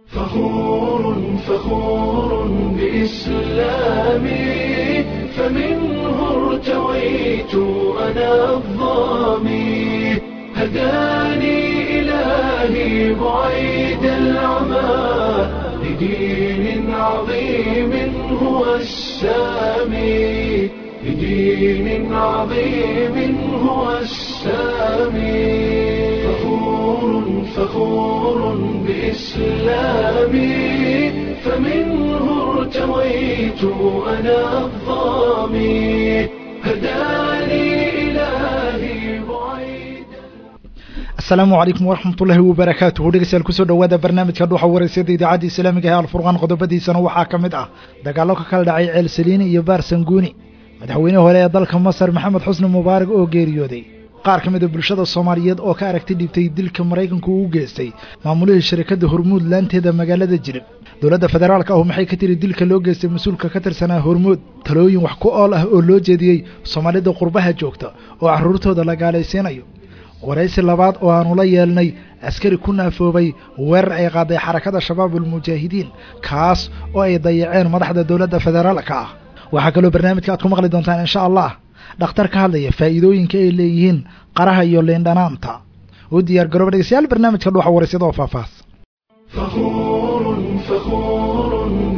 فخور فخور بإسلامي فمنه ارتويت أنا الظامي هداني إلهي بعيد العمى لدين عظيم هو السامي لدين عظيم هو السامي فخور فخور بإسلامي فمنه ارتويت أنا الظامي هداني إلهي بعيد asalaamu calaykum waraxmatullaahi wabarakaatuhu dhegeystayaal kusoo dhowaada barnaamijka dhuuxa wareysada idaacadda islaamiga ee alfurqaan qodobadiisana waxaa ka mid ah dagaallo ka kala dhacay ceel saliini iyo baar sanguuni madaxweynihii hore ee dalka masar maxamed xusni mubaarak oo geeriyooday qaar ka mid a bulshada soomaaliyeed oo ka aragti dhibtay dilka maraykanku uu geystay maamulihii shirkadda hormuud laanteeda magaalada jilib dowladda federaalka ahu maxay ka tiri dilka loo geystay mas-uulka ka tirsanaa hormuud talooyin wax ku ool ah oo loo jeediyey soomaalida qurbaha joogta oo carruurtooda la gaalaysiinayo waraysi labaad oo aanu la yeelnay askari ku naafoobay weerar ay qaaday xarakada shabaab ulmujaahidiin kaas oo ay dayaceen madaxda dowladda federaalka ah waxaa kaloo barnaamijka aad ku maqli doontaan insha allah dhakhtar ka hadlaya faa'iidooyinka ay leeyihiin qaraha iyo liindhanaanta u diyaar garooba dhegeystayaal barnaamijka dhuuxa waraysyada oo faahfaahs فخور فخور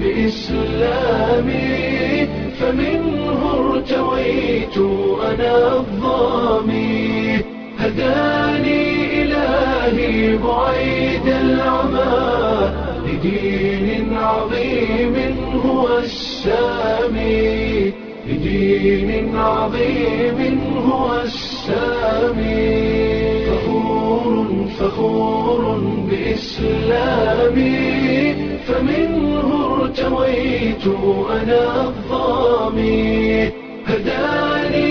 بإسلامي فمنه ارتويت أنا الظامي هداني إلهي بعيد العمى لدين عظيم هو السامي لدين عظيم هو السامي فخور فخور بإسلامي فمنه ارتويت أنا الظامي هداني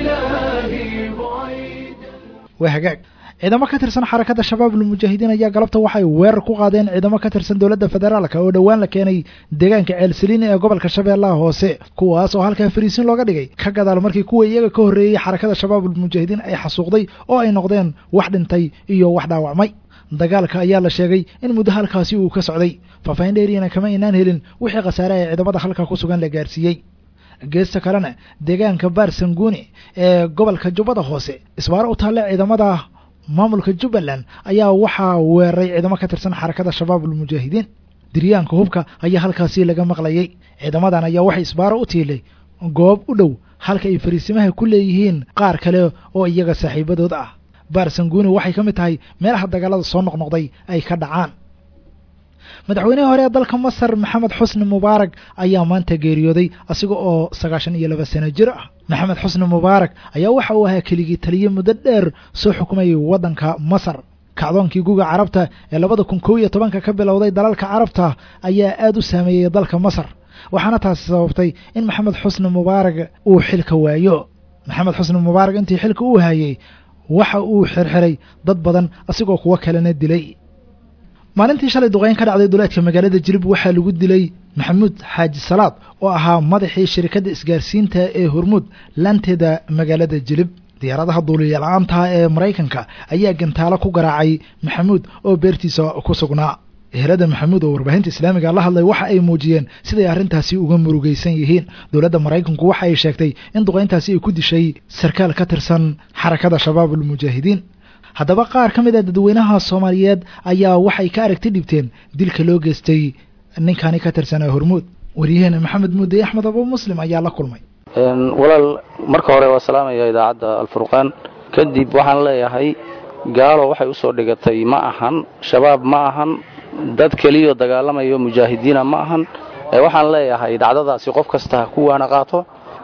إلهي بعيد waa hagaag ciidamo ka tirsan xarakada shabaab ulmujaahidiin ayaa galabta waxay weerar ku qaadeen ciidamo ka tirsan dowladda federaalka oo dhowaan la keenay deegaanka ceelsaliini ee gobolka shabeellaha hoose kuwaas oo halkaa fariisiin looga dhigay ka gadaal markii kuwa iyaga ka horreeyey xarakada shabaab ulmujaahidiin ay xasuuqday oo ay noqdeen wax dhintay iyo wax dhaawacmay dagaalka ayaa la sheegay in muddo halkaasi uu ka socday faahfaahin dheeriyana kama aynaan helin wixii khasaare ee ciidamada halkaa ku sugan la gaarsiiyey geesta kalena deegaanka baar sanguuni ee gobolka jubbada hoose isbaaro u taalle ciidamada maamulka jubbaland ayaa waxaa weeraray ciidamo ka tirsan xarakada shabaab ulmujaahidiin diryaanka hubka ayaa halkaasi laga maqlayay ciidamadan ayaa waxay isbaaro u tiilay goob u dhow halka ay fariisimaha ku leeyihiin qaar kale oo iyaga saaxiibadood ah baar sanguuni waxay ka mid tahay meelaha dagaalada soo noqnoqday ay ka dhacaan madaxweynihii hore ee dalka masar maxamed xusni mubaarak ayaa maanta geeriyooday asiga oo sagaashan iyo laba sano jir ah maxamed xusni mubaarak ayaa waxa uu ahaa keligii taliye muddo dheer soo xukumayay waddanka masar kacdoonkii guga carabta ee labada kun kow iyo tobanka ka bilowday dalalka carabta ayaa aad u saameeyey dalka masar waxaana taasi sababtay in maxamed xusni mubaarak uu xilka waayo maxamed xusni mubaarak intii xilka uu hayay waxa uu xirxiray dad badan asigoo kuwo kalena dilay maalintii shalay duqeyn ka dhacday duleedka magaalada jilib waxaa lagu dilay maxamuud xaaji salaad oo ahaa madaxii shirikadda isgaarsiinta ee hormuud laanteeda magaalada jilib diyaaradaha duuliya-la-aantaha ee maraykanka ayaa gantaalo ku garaacay maxamuud oo beertiisa ku sugnaa ehelada maxamuud oo warbaahinta islaamiga la hadlay waxa ay muujiyeen siday arrintaasi uga murugaysan yihiin dowladda maraykanku waxa ay sheegtay in duqeyntaasi ay ku dishay sarkaal ka tirsan xarakada shabaab ulmujaahidiin haddaba qaar ka mid a dadweynaha soomaaliyeed ayaa waxay ka aragti dhibteen dilka loo geystay ninkani ka tirsanaa hormuud waryaheena maxamed muudey axmed abu muslim ayaa la kulmay walaal marka hore waa salaamaya idaacadda alfurqaan kadib waxaan leeyahay gaalo waxay u soo dhigatay ma ahan shabaab ma ahan dad keliyo dagaalamayo mujaahidiina ma ahan waxaan leeyahay dhacdadaasi qof kasta ha ku waana qaato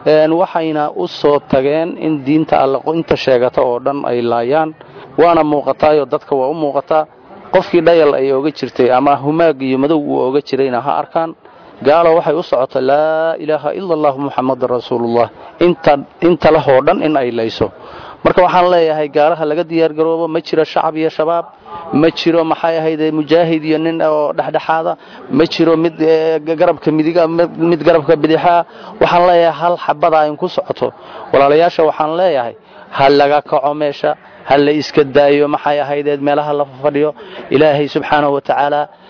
waxayna u soo tageen in diinta alle inta sheegata oo dhan ay laayaan waana muuqataayoo dadka waa u muuqataa qofkii dhayal ay oga jirtay ama humaag iyo madow uu oga jirayna ha arkaan gaalo waxay u socota laa ilaaha ila allahu muxamadan rasuulullah inta lahoo dhan in ay layso marka waxaan leeyahay gaalaha laga diyaargaroobo ma jiro shacab iyo shabaab ma jiro maxay ahayde mujaahid iyo nin oo dhexdhexaada ma jiro mid garabka midiga mid garabka bidixaa waxaan leeyahay hal xabadaa in ku socoto walaalayaasha waxaan leeyahay ha laga kaco meesha ha la iska daayo maxay ahaydeed meelaha la fadhiyo ilaahay subxaanahu wa tacaala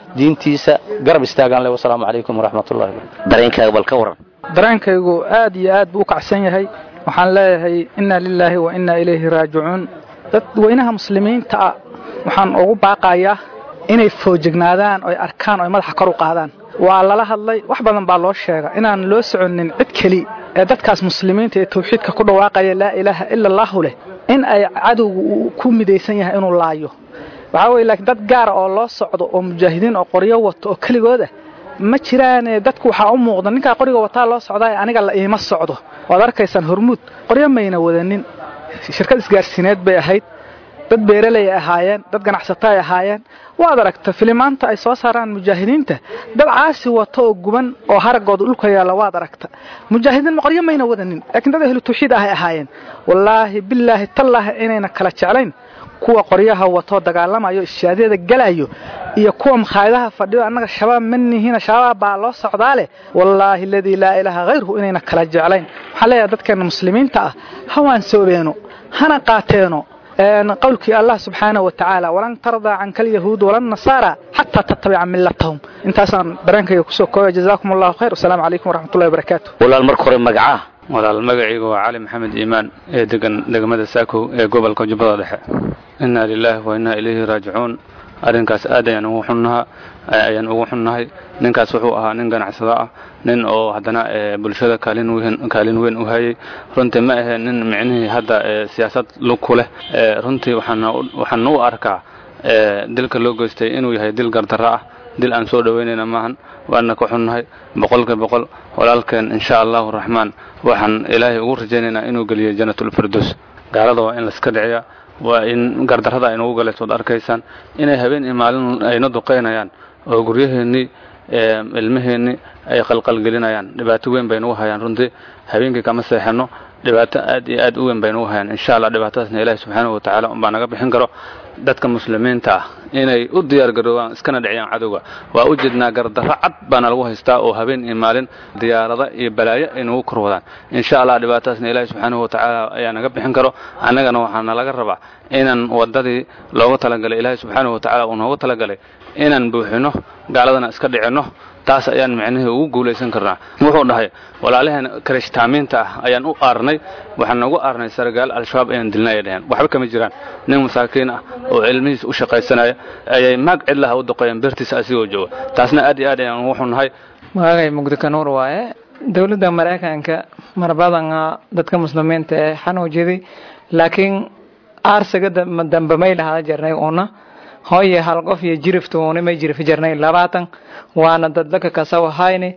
diintiisa garab istaagaan leh wasalaamu calaykum waraxmatullahi dareenkaaga bal ka waran dareenkaygu aad iyo aad buu u kacsan yahay waxaan leeyahay inna lilaahi wa inna ilayhi raajicuun dadweynaha muslimiinta ah waxaan ugu baaqayaa inay foojignaadaan oy arkaan oy madaxa kor u qaadaan waa lala hadlay wax badan baa loo sheega inaan loo soconin cid keli ee dadkaas muslimiinta ee tawxiidka ku dhawaaqaya laa ilaaha ila allaahu leh in ay cadowgu uu ku midaysan yahay inuu laayo waxaa weye laakiin dad gaara oo loo socdo oo mujaahidiin oo qoryo wato oo keligooda ma jiraane dadku waxaa u muuqda ninkaa qoriga wataa loo socdaa aniga la iima socdo waad arkaysaan hormuud qoryo mayna wadanin shirkad isgaarsiineed bay ahayd dad beeraley ay ahaayeen dad ganacsato ay ahaayeen waad aragta filimaanta ay soo saaraan mujaahidiinta dad caasi wato oo guban oo haragooda dhulka yaalla waad aragta mujaahidiin maqoryo mayna wadanin laakiin dad ahlu tawxiid ahay ahaayeen wallaahi bilaahi tallaahi inayna kala jeclayn kuwa qoryaha wato dagaalamayo ishaadyada galayo iyo kuwa makhaayadaha fadhiyo annaga shabaab ma nihiina shabaab baa loo socdaa leh wallaahi aladii laa ilaaha hayruhu inayna kala jeclayn waxaan leeyahay dadkeenna muslimiinta ah hawaan soobeeno hana qaateeno qowlkii allah subxaanaه wa tacaala walan tardaa canka alyahuud wala nasaara xataa tattabica milatahum intaasaan dareenkayga kusoo koobaya jazaakum allahu khayr wasalaamu calaykum waraxmatullahi wabarakaatu walaal marka hore magacaa walaal magacaygu waa cali maxamed iimaan ee degan degmada saakow ee gobolka jubbada dhexe inna lilaahi wa innaa ilayhi raajicuun arrinkaas aad ayaan ugu xunnaha ayaan ugu xunnahay ninkaas wuxuu ahaa nin ganacsado ah nin oo haddana bulshada kaalin weyn kaalin weyn u hayay runtii ma ahee nin micnihii hadda siyaasad lug ku leh runtii waxaan u arkaa dilka loo geystay inuu yahay dil gardarro ah dil aan soo dhoweynayna maahan waana ka xunnahay boqolka boqol walaalkeen insha allahu raxmaan waxaan ilaahay ugu rajaynaynaa inuu geliyo janatulfirdows gaalada waa in laiska dhiciya waa in gardarrada aynugu galayso ad arkaysaan inay habeen iyo maalin ayna duqaynayaan oo guryaheennii ilmaheennii ay qalqalgelinayaan dhibaato weyn baynugu hayaan runtii habeenkii kama seexanno dhibaato aad iyo aad u weyn baynugu hayaan insha allah dhibaatadaasna ilaahi subxaanahu wa tacaala unbaa naga bixin karo dadka muslimiinta ah inay u diyaargaroobaan iskana dhiciyaan cadowga waa u jeednaa gardarro cad baana lagu haystaa oo habeen iyo maalin diyaarada iyo balaayo ay nagu kor wadaan insha allah dhibaatadaasna ilaahi subxaanahu wa tacaala ayaa naga bixin karo annagana waxaana laga rabaa inaan waddadii looga talagalay ilaahi subxaanahu wa tacaala uu nooga talagalay inaan buuxino gaaladana iska dhicinno taas ayaan micnihii ugu guulaysan karnaa wuxuu dhahay walaalaheen karishtaamiinta ah ayaan u aarnay waxaan noogu aarnay sargaal al-shabaab ayaan dilnay ay dhaheen waxba kama jiraan nin masaakiin ah oo cilmihiisa u shaqaysanaya ayay maag cidlaha u duqeeyeen beertiisa asigoo jooga taasna aad iyo aad ayaan ugu xunnahay magacay mugdi kanuur waaye dowladda maraykanka marbadana dadka muslimiinta ee xanuujiday laakiin aarsiga dambe may lahada jirnay una hooye hal qof iyo jiriftuuni may jirifi jirnay labaatan waana dadlaka kasawahayni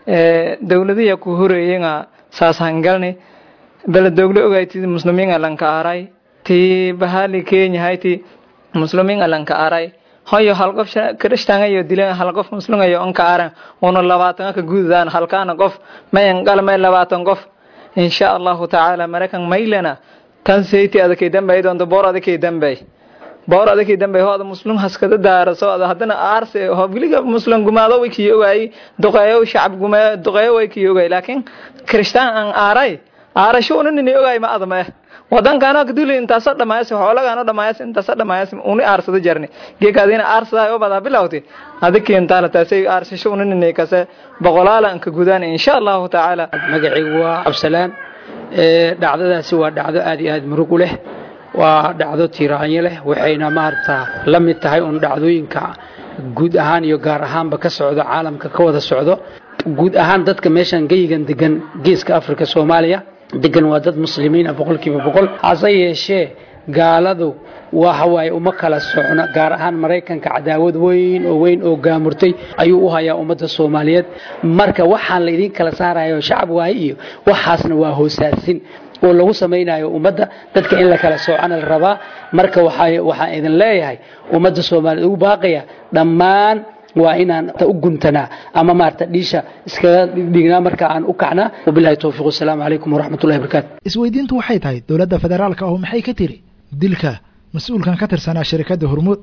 dowladiya ku horeeyenga saas hangalni baladogle ogaytid muslimiinga lanka aray ti bahali kenya hayti muslimiinga lanka aray hoyo hal qof krishtangayo dilen hal qof muslimayo onka aran una labaatan ka gududaan halkaana qof mayan qalmay labaatan qof insha allahu tacaala maraykan maylana tan seyti adakay dambay doonto boor adakay dambay boor adakii dambe hooda muslim haskada daaraso ada haddana aarse hobliga muslim gumaado way kii ogaay duqeeyo shacab gumayo duqeeyo way kii ogaay laakiin kristaan aan aaray aarasho una nini ogaay ma adama wadankaano kaduli intaasa dhamaayas xoolagaano dhamaayas intaasa dhamaayas uni aarsada jarni geekaadina aarsadaa oo badaa bilawti adikii intaana taasay aarsasho una nini kase boqolaala anka gudaan insha allahu tacaala magacaygu waa cabsalaan dhacdadaasi waa dhacdo aad iyo aad murug u leh waa dhacdo tiiraanyo leh waxayna maaragtaa la mid tahay un dhacdooyinka guud ahaan iyo gaar ahaanba ka socdo caalamka ka wada socdo guud ahaan dadka meeshan geyigan degan geeska afrika soomaaliya degan waa dad muslimiin ah boqolkiiba boqol hase yeeshee gaaladu waxawaaye uma kala socno gaar ahaan maraykanka cadaawad weyn oo weyn oo gaamurtay ayuu u hayaa ummadda soomaaliyeed marka waxaan la idin kala saarayo shacab waaye iyo waxaasna waa hoosaasin oo lagu samaynayo ummadda dadka in la kala soocana la rabaa marka waxaan idin leeyahay ummadda soomaaliyeed ugu baaqaya dhammaan waa inaan u guntanaa ama maarata dhiisha iskaga dhignaa marka aan u kacnaa wabilahi towfiiq wasalaamu calaykum waraxmatullahi barakaatu isweydiintu waxay tahay dowladda federaalka ahu maxay ka tiri dilka mas-uulkan ka tirsanaa shirikadda hormuud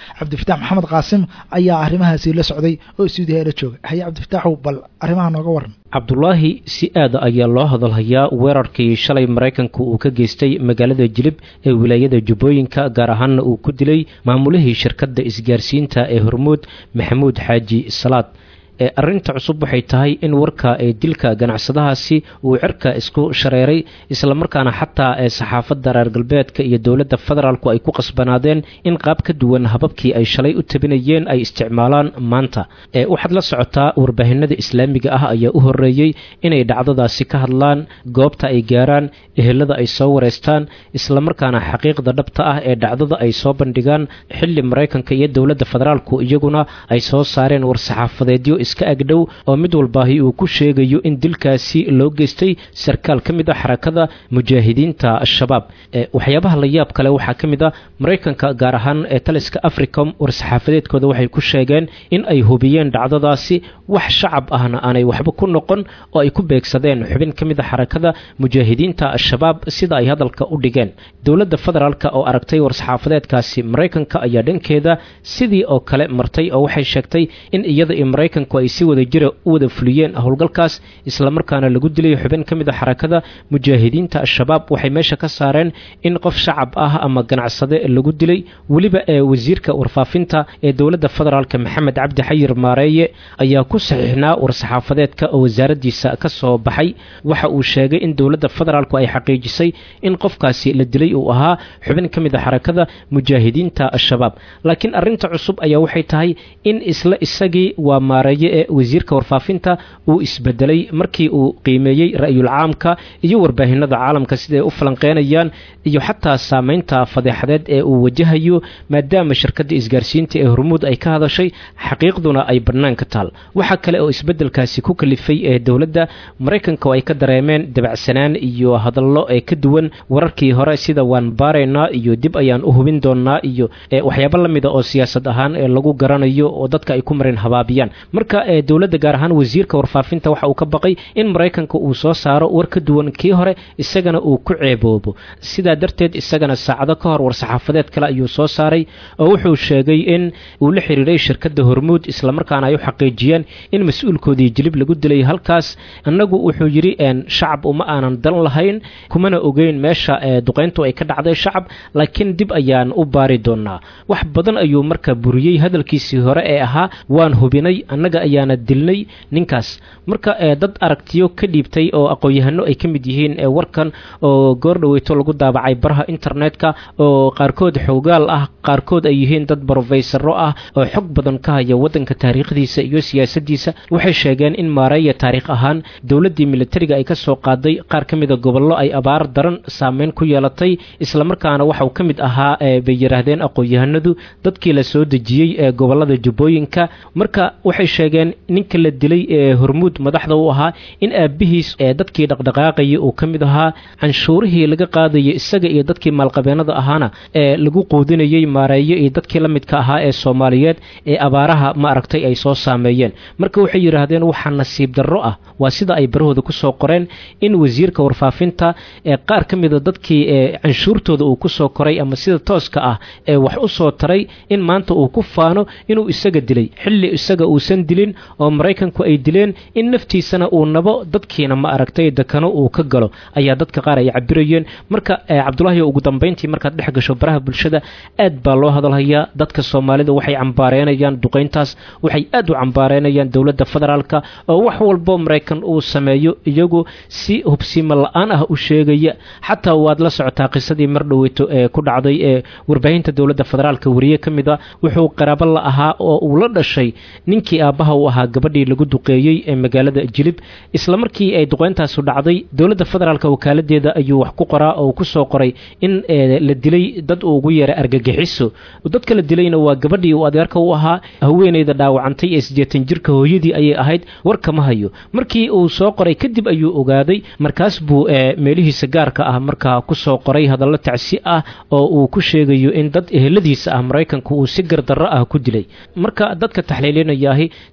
cabdifitaax maxamed qaasim ayaa arrimahaasi la socday oo stuudiyaha la jooga haye cabdifitaaxow bal arrimaha nooga waran cabdulaahi si aada ayaa loo hadalhayaa weerarkii shalay maraykanku uu ka geystay magaalada jilib ee wilaayada jubbooyinka gaar ahaanna uu ku dilay maamulihii shirkadda isgaarsiinta ee hormuud maxamuud xaaji salaad ee arrinta cusub waxay tahay in warka ee dilka ganacsadahaasi uu cirka isku shareeray islamarkaana xataa ee saxaafadda reer galbeedka iyo dowladda federaalku ay ku qasbanaadeen in qaab ka duwan hababkii ay shalay u tabinayeen ay isticmaalaan maanta ee waxaad la socotaa warbaahinada islaamiga ah ayaa u horreeyey inay dhacdadaasi ka hadlaan goobta ay gaaraan ehelada ay soo wareystaan islamarkaana xaqiiqda dhabta ah ee dhacdada ay soo bandhigaan xilli maraykanka iyo dowladda federaalku iyaguna ay soo saareen war-saxaafadeedyo iska agdhow oo mid walbaahi uu ku sheegayo in dilkaasi loo geystay sarkaal ka mid a xarakada mujaahidiinta al-shabaab waxyaabaha la yaab kale waxaa ka mid a maraykanka gaar ahaan ee taliska africom war-saxaafadeedkooda waxay ku sheegeen in ay hubiyeen dhacdadaasi wax shacab ahna aanay waxba ku noqon oo ay ku beegsadeen xubin ka mid a xarakada mujaahidiinta al-shabaab sida ay hadalka u dhigeen dowladda federaalk oo aragtay war-saxaafadeedkaasi maraykanka ayaa dhankeeda sidii oo kale martay oo waxay sheegtay in iyada iyo maraykanku ay si wada jira u wada fuliyeen howlgalkaas islamarkaana lagu dilay xubin ka mid a xarakada mujaahidiinta al-shabaab waxay meesha ka saareen in qof shacab ah ama ganacsade lagu dilay weliba ee wasiirka warfaafinta ee dowladda federaalk maxamed cabdi xayir maareeye ayaa ku saxiixnaa war-saxaafadeedka oo wasaaraddiisa ka soo baxay waxa uu sheegay in dowladda federaalku ay xaqiijisay in qofkaasi la dilay uu ahaa xubin ka mid a xarakada mujaahidiinta al-shabaab laakiin arrinta cusub ayaa waxay tahay in isla isagii waa maareeye ee wasiirka warfaafinta uu isbedelay markii uu qiimeeyey ra'yul caamka iyo warbaahinada caalamka siday u falanqeynayaan iyo xataa saameynta fadeexadeed ee uu wajahayo maadaama shirkadda isgaarsiinta ee hormuud ay ka hadashay xaqiiqduna ay bannaan ka taal waxaa kale oo isbedelkaasi ku kalifay ee dowladda maraykanka oo ay ka dareemeen dabacsanaan iyo hadallo ee ka duwan wararkii hore sida waan baaraynaa iyo dib ayaan u hubin doonnaa iyo waxyaabo la mida oo siyaasad ahaan ee lagu garanayo oo dadka ay ku mareen habaabiyaan marka ee dowladda gaar ahaan wasiirka warfaafinta waxa uu ka baqay in maraykanka uu soo saaro war ka duwan kii hore isagana uu ku ceeboobo sidaa darteed isagana saacado ka hor war-saxaafadeed kale ayuu soo saaray oo wuxuu sheegay in uu la xiriiray shirkadda hormuud islamarkaana ay u xaqiijiyeen in mas-uulkoodii jilib lagu dilay halkaas annagu wuxuu yidhi shacab uma aanan dan lahayn kumana ogeyn meesha duqayntu ay ka dhacday shacab laakiin dib ayaan u baari doonaa wax badan ayuu marka buriyey hadalkiisii hore ee ahaa waan hubinay annaga ayaana dilnay ninkaas marka dad aragtiyo ka dhiibtay oo aqoon-yahano ay ka mid yihiin warkan oo goordhaweyto lagu daabacay baraha internetka oo qaarkood xoogaal ah qaarkood ay yihiin dad brofesaro ah oo xog badan ka haya waddanka taariikhdiisa iyo siyaasadiisa waxay sheegeen in maareeya taariikh ahaan dowladdii militariga ay ka soo qaaday qaar ka mida gobollo ay abaar daran saameyn ku yeelatay islamarkaana waxauu ka mid ahaa bay yidhaahdeen aqoon-yahanadu dadkii la soo dejiyey ee gobollada jubbooyinka marka waxay sheegeen ninka la dilay ee hormuud madaxda u ahaa in aabbihiis ee dadkii dhaqdhaqaaqayay uu ka mid ahaa canshuurihii laga qaadayay isaga iyo dadkii maalqabeenada ahaana ee lagu quudinayey maareeyo iyo dadkii la midka ahaa ee soomaaliyeed ee abaaraha ma aragtay ay soo saameeyeen marka waxay yidhaahdeen waxaa nasiib darro ah waa sida ay barahooda ku soo qoreen in wasiirka warfaafinta ee qaar ka mida dadkii ee canshuurtooda uu ku soo koray ama sida tooska ah ee wax u soo taray in maanta uu ku faano inuu isaga dilay xilli isaga uusan dilin oo maraykanku ay dileen in naftiisana uu nabo dadkiina ma aragtay dekano uu ka galo ayaa dadka qaar ay cabirayeen marka cabdulaahi ugu dambayntii markaad dhex gasho baraha bulshada aad baa loo hadalhayaa dadka soomaalida waxay cambaareenayaan duqayntaas waxay aad u cambaareenayaan dowladda federaalka oo wax walbo maraykan uu sameeyo iyagu si hubsiimo la-aan ah u sheegaya xataa waad la socotaa qisadii mar dhoweyto ee ku dhacday ee warbaahinta dowladda federaalka wariye ka mid a wuxuu qaraabo la ahaa oo uu la dhashay ninkii aabbaha u ahaa gabadhii lagu duqeeyey ee magaalada jilib isla markii ay duqeyntaasu dhacday dowladda federaalka wakaaladeeda ayuu wax ku qoraa oo ku soo qoray in la dilay dad uu ugu yeeray argagixiso dadka la dilayna waa gabadhii uu adeerka u ahaa haweeneyda dhaawacantay ee siddeetan jirka hooyadii ayay ahayd warkama hayo markii uu soo qoray kadib ayuu ogaaday markaas buu meelihiisa gaarka ah markaa ku soo qoray hadallo tacsi ah oo uu ku sheegayo in dad eheladiisa ah maraykanku uu si gardarro ah ku dilay marka dadka taxliilinayaahi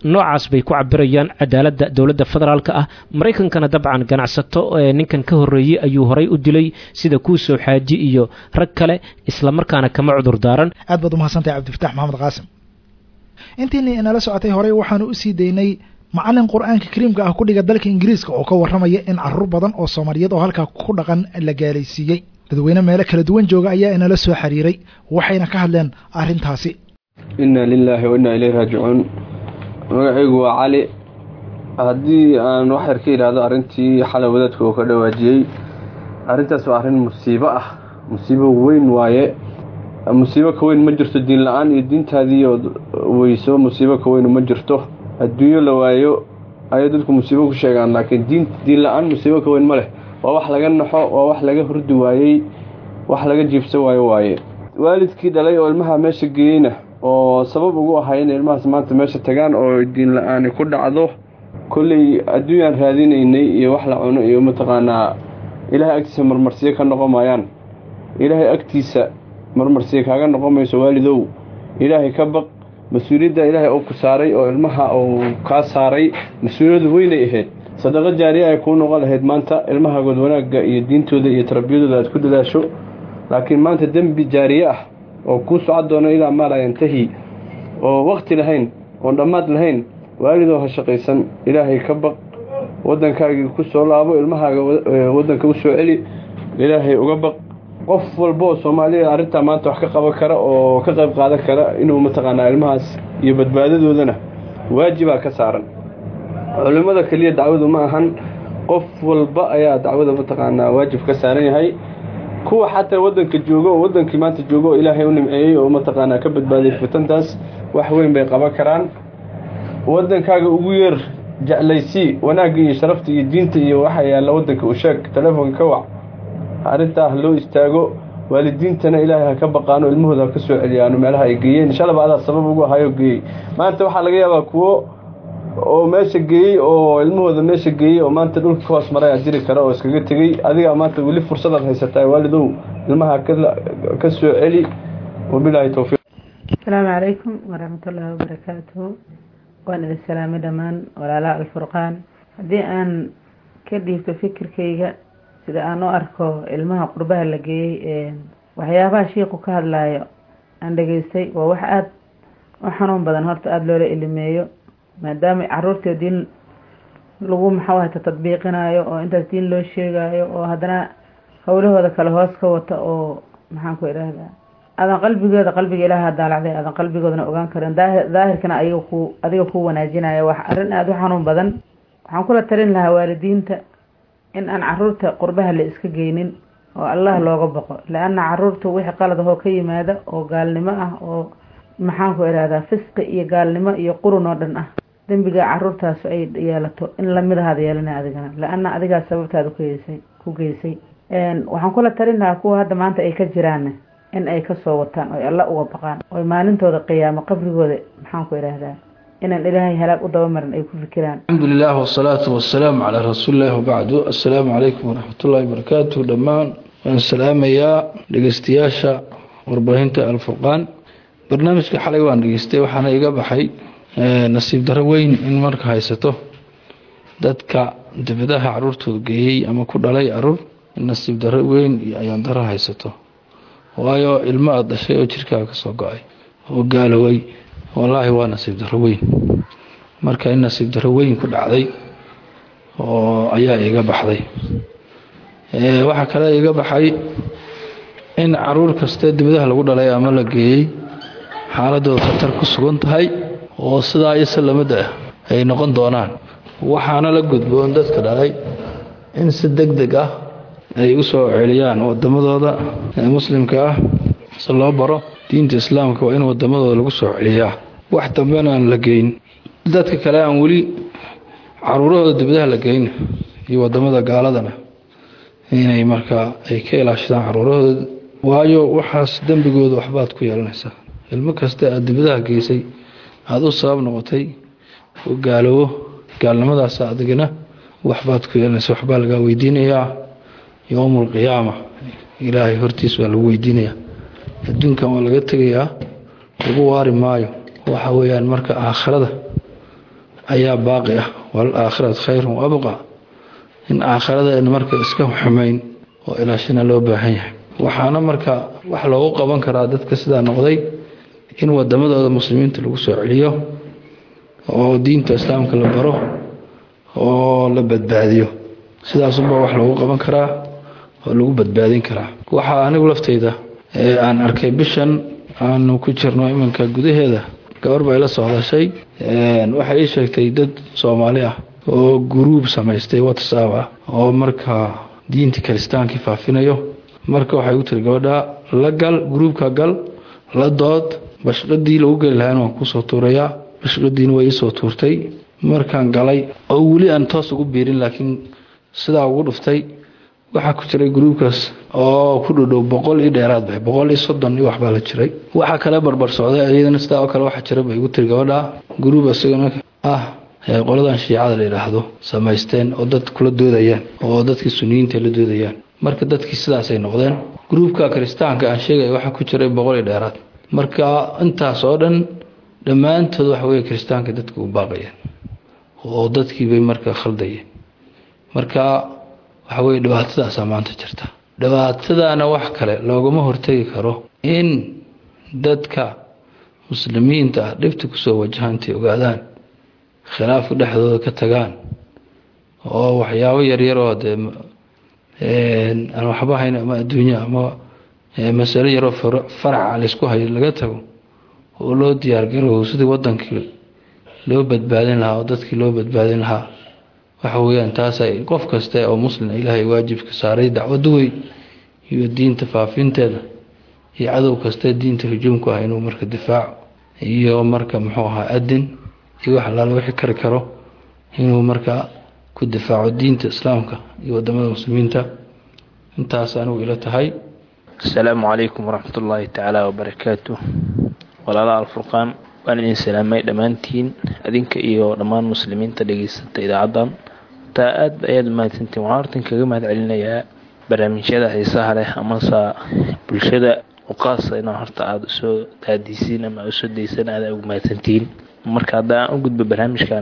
noocaas bay ku cabirayaan cadaaladda dowladda federaalka ah maraykankana dabcan ganacsato ee ninkan ka horreeyey ayuu horay u dilay sida kuusoo xaaji iyo rag kale islamarkaana kama cudur daaran aad baad umahadsantahay cabdifatax maxamed qaasim intiina inala socotay horey waxaanu usii daynay macalin qur-aanka kariimka ah ku dhiga dalka ingiriiska oo ka warramaya in caruur badan oo soomaaliyeed oo halkaa ku dhaqan la gaalaysiiyey dadweyne meelo kala duwan jooga ayaa inala soo xiriiray waxayna ka hadleen arrintaasi inna lilaahi wa innaa ilayhi raajicuun magacaygu waa cali haddii aan wax yar ka yidhaahdo arrintii xalay wadaadka uu ka dhawaajiyey arrintaas waa arrin musiibo ah musiibo weyn waaye musiibo ka weyn ma jirto diin la-aan iyo diintaadii ood weyso musiibo ka weynu ma jirto adduunyo la waayo ayay dadku musiibo ku sheegaan laakiin diin diin la-aan musiibo ka weyn ma leh waa wax laga naxo waa wax laga hurdi waayey wax laga jiibsan waayo waaye waalidkii dhalay oo ilmaha meesha geeyeyna oo sabab ugu ahay in ilmahaas maanta meesha tagaan oo diin la-aani ku dhacdo kolley adduunyaan raadinaynay iyo wax la cuno iyo mataqaanaa ilaahay agtiisa marmarsiyo ka noqon maayaan ilaahay agtiisa marmarsiyo kaaga noqon mayso waalidow ilaahay ka baq mas-uuliyadda ilaahay uu ku saaray oo ilmaha uu kaa saaray mas-uuliyadu weynay ahayd sadaqo jaariya ay kuu noqon lahayd maanta ilmahaagood wanaagga iyo diintooda iyo tarbiyadooda aad ku dadaasho laakiin maanta dembi jaariye ah oo kuu socon doono ilaa maala yantahi oo wakti lahayn oon dhammaad lahayn waalidoo ha shaqaysan ilaahay ka baq waddankaagii ku soo laabo ilmahaaga waddanka u soo celi ilaahay uga baq qof walba oo soomaaliya arrintaa maanta wax ka qaban kara oo ka qayb qaadan kara inuu mataqaanaa ilmahaas iyo badbaadadoodana waajibaa ka saaran culimmada keliya dacwadu ma ahan qof walba ayaa dacwada mataqaanaa waajib ka saaran yahay kuwa xataa waddanka jooga oo waddankii maanta jooga oo ilaahay u nimceeyey oo mataqaanaa ka badbaadiyay fitantaas wax weyn bay qaban karaan waddankaaga ugu yeer jeclaysii wanaagga iyo sharafta iyo diinta iyo waxa yaalla waddanka u sheeg telefoonka ka wac arrintaa ha loo istaago waalidiintana ilaahay ha ka baqaano ilmahooda ha ka soo celiyaano meelaha ay geeyeen inshalaba adaa sabab ugu ahayoo geeyey maanta waxaa laga yaabaa kuwo oo meesha geeyey oo ilmahooda meesha geeyey oo maanta dhulka ka hoos maray a jiri kara oo iskaga tegey adigaa maanta weli fursadaad haysataa waalidow ilmaha ka soo celi wabilaahi towfiiq asalaamu calaykum waraxmatullaahi wabarakaatuhu waan idin salaamay dhammaan walaalaha alfurqaan haddii aan ka dhiibto fikirkayga sida aan u arko ilmaha qurbaha la geeyey waxyaabaha shiiku ka hadlaayo aan dhageystay waa wax aada u xanuun badan horta aada loola ilimeeyo maadaama caruurtii diin lagu maxawahata tadbiiqinayo oo intaas diin loo sheegayo oo haddana howlahooda kale hoos ka wata oo maxaan ku idhaahdaa adan qalbigooda qalbiga ilaaha daalacday adan qalbigoodana ogaan karin daahirkana adiga ku adiga ku wanaajinaya wax arrin aada u xanuun badan waxaan kula talin lahaa waalidiinta in aan caruurta qurbaha la iska geynin oo allah looga baqo la-anna caruurta wixii qalad ahoo ka yimaada oo gaalnimo ah oo maxaan ku idhahdaa fisqi iyo gaalnimo iyo qurun oo dhan ah dembiga caruurtaas ay yeelato in lamid ahaad yeelana adigana la-anna adigaa sababtaada kugeysay ku geysay waxaan kula talin lahaa kuwa hadda maanta ay ka jiraan in ay kasoo wataan oy alla uga baqaan oy maalintooda qiyaamo qabrigooda maxaan ku idhaahdaa inaan ilaahay halaag u dabamarin ay ku fikiraan alxamdu lilah wasalaatu wasalaamu calaa rasuulillahi wabacdu assalaamu calaykum waraxmatullahi wabarakaatu dhammaan waan salaamayaa dhegeystayaasha warbaahinta alfurqaan barnaamijka xalay waan dhegeystay waxaana iga baxay nasiib daro weyn in marka haysato dadka dibadaha caruurtooda geeyey ama ku dhalay caruur nasiib daro weyn iyo ayaan daro haysato waayo ilmo aada dhashay oo jirkaaga kasoo go-ay oo gaaloway wallaahi waa nasiib daro weyn marka in nasiib daro weyn ku dhacday oo ayaa iga baxday waxaa kale iga baxay in caruur kaste dibadaha lagu dhalay ama la geeyey xaaladooda khatar ku sugan tahay oo sidaa ise lamida ah ay noqon doonaan waxaana la gudboon dadka dhalay in si deg deg ah ay u soo celiyaan wadamadooda muslimka ah si loo baro diinta islaamka waa in wadamadooda lagu soo celiyaa wax dambena aan la geyn dadka kale aan weli caruurahooda dibadaha la geyn iyo wadamada gaaladana inay markaa ay ka ilaashadaan caruurahooda waayo waxaas dembigooda waxbaad ku yeelanaysaa ilmo kasta aada dibadaha geysay aada u sabab noqotay oo gaaloobo gaalnimadaas adigana waxbaad ku yeelanaysa waxbaa lagaa weydiinayaa yowmul qiyaama ilaahay hortiis waa lagu weydiinayaa adduunkan waa laga tegayaa lagu waari maayo waxa weeyaan marka aakhirada ayaa baaqi ah waalaakhiratu khayrun waabqa in aakhiradeena marka iska xumayn oo ilaashina loo baahan yahay waxaana marka wax loogu qaban karaa dadka sidaa noqday in wadamadooda muslimiinta lagu soo celiyo oo diinta islaamka la baro oo la badbaadiyo sidaasunbaa wax loogu qaban karaa oo lagu badbaadin karaa waxaa anigu laftayda aan arkay bishan aanu ku jirno iminka gudaheeda gabar bay la socdashay waxay ii sheegtay dad soomaali ah oo guruub samaystay whatsapp ah oo markaa diinta kiristaankii faafinayo marka waxay u tiri gabadha la gal gruubka gal la dood bashqadii lagu geli lahayn waan kusoo tuurayaa bashqadiina way iisoo tuurtay markaan galay oo weli aan toos ugu biirin laakiin sidaa ugu dhuftay waxaa ku jiray gruubkaas oo ku dhodhow boqol iyo dheeraad bay boqol iyo soddon iyo waxbaa la jiray waxaa kale barbar socday iyadana sidaa oo kale waxaa jira bay igu tiri gabadha gruub isagana ah qoladan shiicada la yidhaahdo samaysteen oo dad kula doodayaan oo dadkii suniyiinta la doodayaan marka dadkii sidaasay noqdeen gruubka kiristaanka aan sheegaya waxaa ku jiray boqol iyo dheeraad marka intaas oo dhan dhammaantood waxa weye kiristaanka dadka u baaqayeen oo dadkiibay marka khaldayeen marka waxa weye dhibaatadaasaa maanta jirta dhibaatadaana wax kale loogama hortegi karo in dadka muslimiinta ah dhibta kusoo wajahan intay ogaadaan khilaafka dhexdooda ka tagaan oo waxyaabo yaryaroo dee aan waxba hayn ama adduunya ama masalo yaroo faraca laysku hayo laga tago oo loo diyaargarow sidii wadankii loo badbaadin lahaa oo dadkii loo badbaadin lahaa waxa weeyaan taasay qof kaste oo muslim ilaahay waajibka saaray dacwadu wey iyo diinta faafinteeda iyo cadow kaste diinta hujuumku ah inuu marka difaaco iyo marka muxuu ahaa adin iyo wax allaala wixii kari karo inuu marka ku difaaco diinta islaamka iyo wadamada muslimiinta intaas anigu ila tahay asalaamu calaykum waraxmat ullaahi tacaala wabarakaatu walaalaha alfurqaan waan idin salaamay dhammaantiin adinka iyo dhammaan muslimiinta dhegeysata idaacaddan taa aad ayaad umahadsantiin waxaan hortan kaga mahad celinayaa barnaamijyada xiisaha leh amase bulshada uqaasa inaa horta aada usoo daadiisiin ama usoo daysaan aada ugu mahadsantihiin marka hadda aan u gudbo barnaamijkan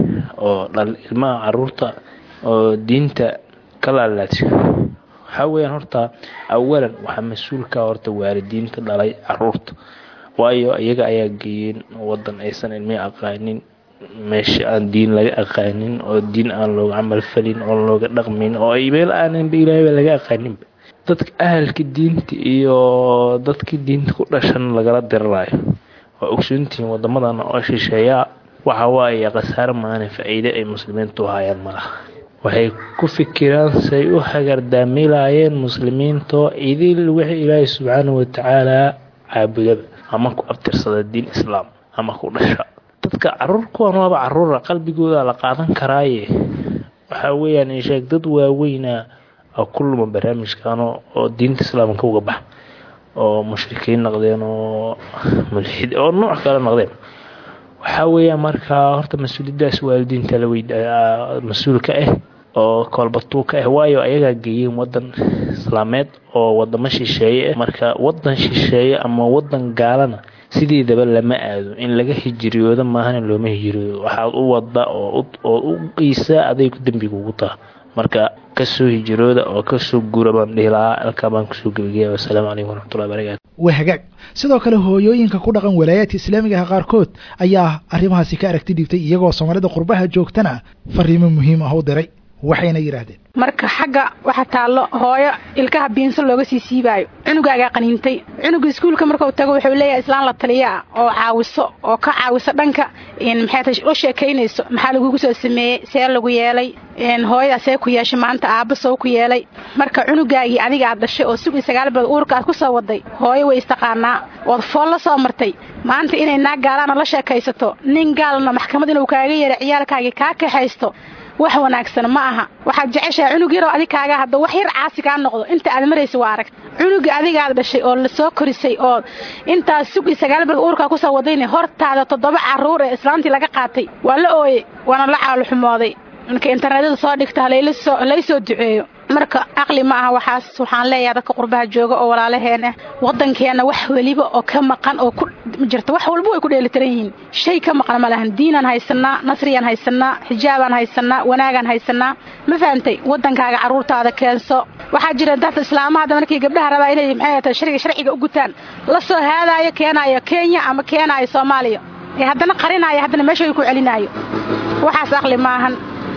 oo dhal ilmaha caruurta oo diinta ka laalaadso waxaa weyaan horta awalan waxaa mas-uulka horta waalidiinta dhalay caruurta waayo iyaga ayaa geeyeen wadan aysan ilmihi aqaanin meesha aan diin laga aqaanin oo diin aan looga camal falin oo looga dhaqmin oo meel aananba ilaahayba laga aqaaninba dadka ahalka diinta iyo dadkii diinta ku dhashan lagala dirirayo waa ogsoontihiin wadamadan oo shisheeyaa waxa waaye khasaare maana faa-iide ay muslimiintu u hayaan malaha waxay ku fikiraan say u hagardaamilaayeen muslimiintoo idil wixii ilaahay subxaanahu watacaalaa caabudaba ama ku abtirsada diin islaam ama ku dhasha dadka caruur kuwan waaba caruura qalbigooda la qaadan karaaye waxaa weeyaan insheeg dad waaweyna oo ku luma barnaamijkan oo diinta islaamka uga bax oo mushrikiin noqdeen oo mulxid oo nooc kale noqdeen waxaa weeyaan markaa horta mas-uuliyadaas waalidiinta la weyd mas-uulka ah oo koolbatuuka ah waayo ayagaa geeyeen wadan islaameed oo wadamo shisheeye ah marka wadan shisheeye ama wadan gaalana sideedaba lama aado in laga hijiriyooda maahana looma hijiriyoodo waxaad u wada oo u qiisaa aday ku dembiga ugu taha marka kasoo hijirooda oo kasoo guura baan dhihi lahaa halkaa baan kusoo gebagaya wasalaamu calaykum waraxmatullahi barakatu waa hagaag sidoo kale hooyooyinka ku dhaqan walaayaadka islaamiga ah qaarkood ayaa arrimahaasi ka aragti dhibtay iyagoo soomaalida qurbaha joogtana fariimo muhiim ah u diray waxayna yidhaahdeen marka xagga waxa taallo hooyo ilkaha biinso looga sii siibaayo cunugaagaa qaniintay cunuga iskuulka markau tago wuxuu leeyahay islaan la taliyaa oo caawiso oo ka caawiso dhanka maxay u sheekaynayso maxaa lagugu soo sameeyey see lagu yeelay hooyadaa see ku yeeshay maanta aabba soo ku yeelay marka cunugaagii adiga aad dhashay oo sugii sagaal bilood uurka aad ku soo waday hooyo way istaqaanaa ood fool la soo martay maanta inay naag gaalaana la sheekaysato nin gaalna maxkamad inuu kaaga yeeray ciyaalkaagii kaa kaxaysto wax wanaagsan ma aha waxaad jeceshahay cunug yaroo adig kaaga hadda wax yar caasi kaa noqdo inta aad maraysa waa aragt cunuga adigaad dhashay oo lasoo korisay oo intaas sugii sagaal bilood uurkaa kusoo wadayna hortaada toddoba carruur ee islaantii laga qaatay waa la ooyey waana la caaluxumooday marka internetyada soo dhigta halaysoo duceeyo marka caqli ma aha waxaas waxaan leeyahay dadka qurbaha jooga oo walaalaheen ah waddankeenna wax weliba oo ka maqan oo ku jirta wax walba way ku dheelitiran yihiin shay ka maqan ma lahan diinaan haysanaa nasriyaan haysanaa xijaabaan haysanaa wanaagaan haysanaa ma fahantay waddankaaga carruurtaada keenso waxaa jira dad islaamaha hadda markii gabdhaha rabaa inay maxay tahay sharciga sharciga u gutaan la soo haadaayo keenaayo kenya ama keenaayo soomaaliya ee haddana qarinaayo haddana meesha ku celinaayo waxaas aqli maahan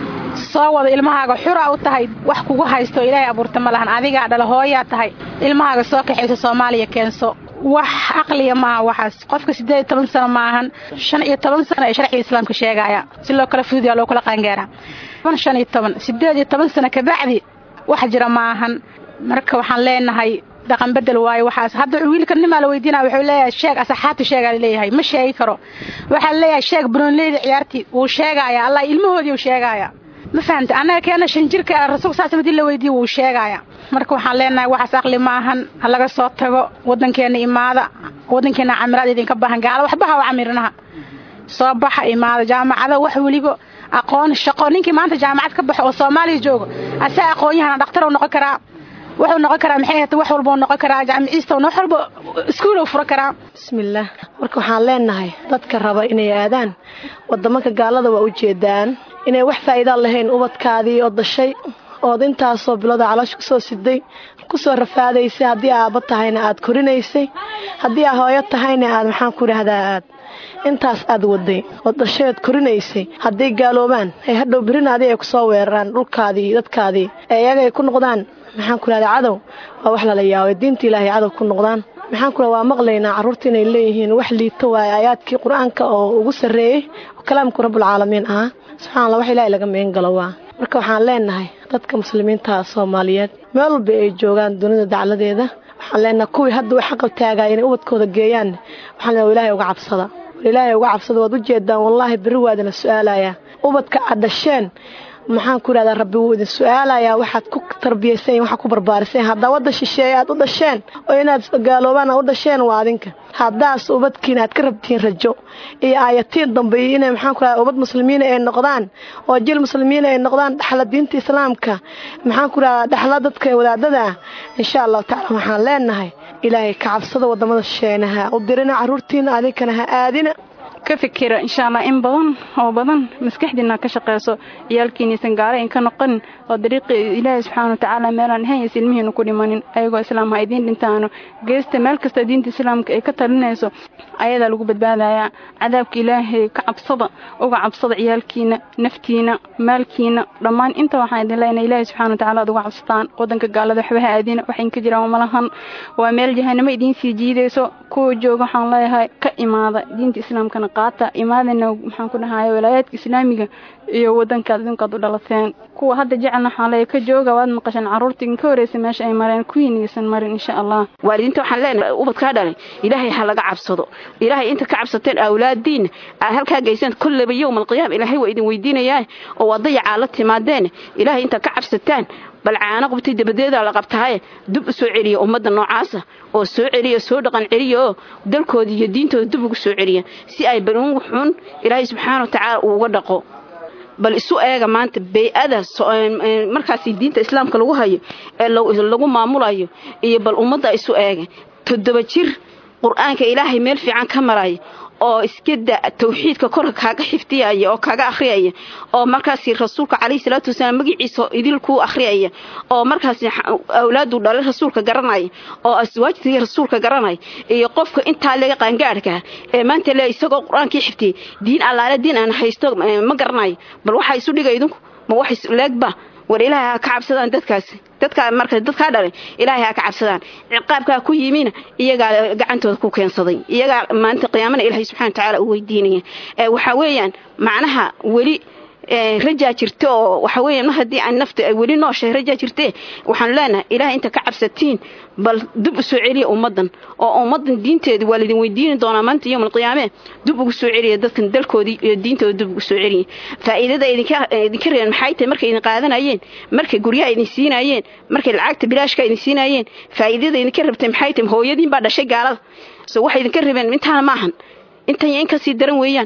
soo wada ilmahaaga xura u tahay wax kugu haysto ilaahay abuurta ma lahan adigaa dhala hooyaa tahay ilmahaaga soo kaxayso soomaaliya keenso wax caqliya maaha waxaas qofka siddeed iyo toban sano maahan shan iyo toban sano ee sharciga islaamka sheegaya si loo kala fududiyaa loo kala qaangaaraa shan iyo toban siddeed iyo toban sano kabacdi wax jira maahan marka waxaan leenahay dhaqan bedel waayo waxaas hadda wiilka nimaa la weydiinaya wuxuu leeyahay sheeg asaxaabta sheegaa laleeyahay ma sheegi karo waxaa laleeyahay sheeg bunoonleyda ciyaartii wuu sheegaaya allah ilmahoodii uu sheegaaya ma fahamta annaga keena shan jirka rasuulka saas madii la weydiiye wuu sheegaaya marka waxaan leenahay waxaas aqli ma ahan ha laga soo tago waddankeena imaada waddankeena camiraad idinka baahan gaala waxbaha u camirinaha soo baxa imaada jaamacada wax weliba aqoon shaqo ninkii maanta jaamacad ka baxo oo soomaaliya joogo asaa aqoon-yahana dhakhtar uu noqon karaa wuxuu noqon karaa maxay ahata wax walba uu noqon karaa jaamiciista wax walba iskuul uu furo karaa bismillaah marka waxaan leenahay dadka raba inay aadaan wadamanka gaalada waa u jeedaan inay wax faa'iidaan lahayn ubadkaadii oo dashay ood intaasoo bilooda caloosha kusoo siday kusoo rafaadaysay haddii aabba tahayna aad korinaysay haddii aa hooyo tahayna aad maxaan ku idhaahdaa aad intaas aad waday oo dashay ood korinaysay hadday gaaloobaan ay hadhow berina adi ay kusoo weeraraan dhulkaadii dadkaadii ee iyaga ay ku noqdaan maxaan ku idhahdaa cadow waa wax lala yaabay diinta ilaahay cadow ku noqdaan maxaan ku waa maqlaynaa carruurta inay leeyihiin wax liito waaye aayaadkii qur-aanka oo ugu sarreeyey oo kalaamku rabbulcaalamiin ahaa subxana allah wax ilaahay laga meen galo waa marka waxaan leenahay dadka muslimiinta soomaaliyeed meel walba ay joogaan dunida dacladeeda waxaan leenahay kuwii hadda u xaqab taagaya inay ubadkooda geeyaan waxaan leenahay ilaahay uga cabsada war ilaahay uga cabsada waad u jeedaan wallaahi berri waadina su-aalayaa ubadka aad dhasheen maxaan ku idhahdaa rabbi wuu idin su-aalayaa waxaad ku tarbiyayseen waxaad ku barbaariseen haddaa wadda shisheeye aad u dhasheen oo inaad gaaloobaan aad u dhasheen waa adinka haddaas ubadkiina aad ka rabtiin rajo iyo aayatiin dambe iyo inay maxaan ku idhahdaa ubad muslimiina ay noqdaan oo jil muslimiina ay noqdaan dhaxla diinta islaamka maxaan ku idhahdaa dhaxla dadka wadaadada ah insha allahu tacala waxaan leenahay ilaahay ka cabsada wadamada shisheenaha u dirina carruurtiina adinkana ha aadina ka fikira insha allah in badan oo badan maskaxdiina ka shaqeyso ciyaalkiinaysan gaala in ka noqonin oo dariiqii ilaahay subxaana watacaala meelaan ahayn ilmihiinu ku dhimanin ayagoo islaam ha idiin dhintaano geesta meel kasta diinta islaamka ay ka talinayso ayadaa lagu badbaadayaa cadaabka ilaahay ka cabsada uga cabsada ciyaalkiina naftiina maalkiina dhammaan inta waxaan idin leenahay ilaahay subxana watacaala ad uga cabsataan wadanka gaalada waxba ha aadina waxayn ka jiraan malahan waa meel jahanamo idiin sii jiidayso kuwa jooga waxaan leeyahay ka imaada diinta islaamkana qaata imaadana maxaan ku dhahaya walaayaadka islaamiga iyo wadankaad idinkaad u dhalateen kuwa hadda jecelna waxaan leeyahay ka jooga waad maqasheen carruurta idinka horeysa meesha ay mareen kuwiinaysan marin insha allah waalidiinta waxaan leenahay ubadkaa dhalay ilaahay ha laga cabsado ilaahay inta ka cabsateen awlaadiina aad halkaa geyseen kolleyba yowma alqiyaama ilaahay waa idin weydiinayaa oo waa dayacaa la timaadeen ilaahay inta ka cabsataan bal caano qabtay dabadeedaa la qabtahaye dub u soo celiya ummadda noocaasa oo soo celiya soo dhaqan celiya oo dalkooda iyo diintooda dub ugu soo celiya si ay balungu xun ilaahay subxaana watacaala uu uga dhaqo bal isu eega maanta bey-ada markaasi diinta islaamka lagu hayo ee lagu maamulayo iyo bal ummadda isu eega toddoba jir qur-aanka ilaahay meel fiican ka maraya oo iskada tawxiidka korka kaaga xifdiyaya oo kaaga akhriyaya oo markaasi rasuulka calayhi salaatu wasalaam magaciisa idil kuu akhriyaya oo markaasi awlaadu dhalay rasuulka garanaya oo aswaajtii rasuulka garanaya iyo qofka intaa laga qaangaadhka ee maanta le isagoo qur-aankii xifdiyay diin allaale diin aan haysto ma garanayo bal waxaa isu dhiga idinku ma wax leegba war ilaahay ha ka cabsadaan dadkaasi dadkaa marka dadkaa dhalay ilaahay ha ka cabsadaan ciqaabkaa ku yimina iyagaa gacantooda ku keensaday iyagaa maanta qiyaamana ilaahay subxana watacaala u weydiinaya waxaa weeyaan macnaha weli rajaa jirta oo waxa weeyaan mar haddii aan nafta ay weli nooshahay rajaa jirtee waxaanu leenahay ilaahay inta ka cabsatiin bal dib u soo celiya ummaddan oo ummaddan diinteeda waa laydin weydiini doonaa maanta yowm alqiyaame dib ugu soo celiya dadkan dalkoodii iyo diintooda dib ugu soo celiya faa'iidada idinka idinka reebeen maxay tahay markay idin qaadanayeen markay guryaha idin siinayeen markay lacagta bilaashka idin siinayeen faa'iidada idinka rabtay maxay tahay hooyadiin baa dhashay gaalada so waxay idinka reebeen intaana maahan intan iyo in kasii daran weeyaan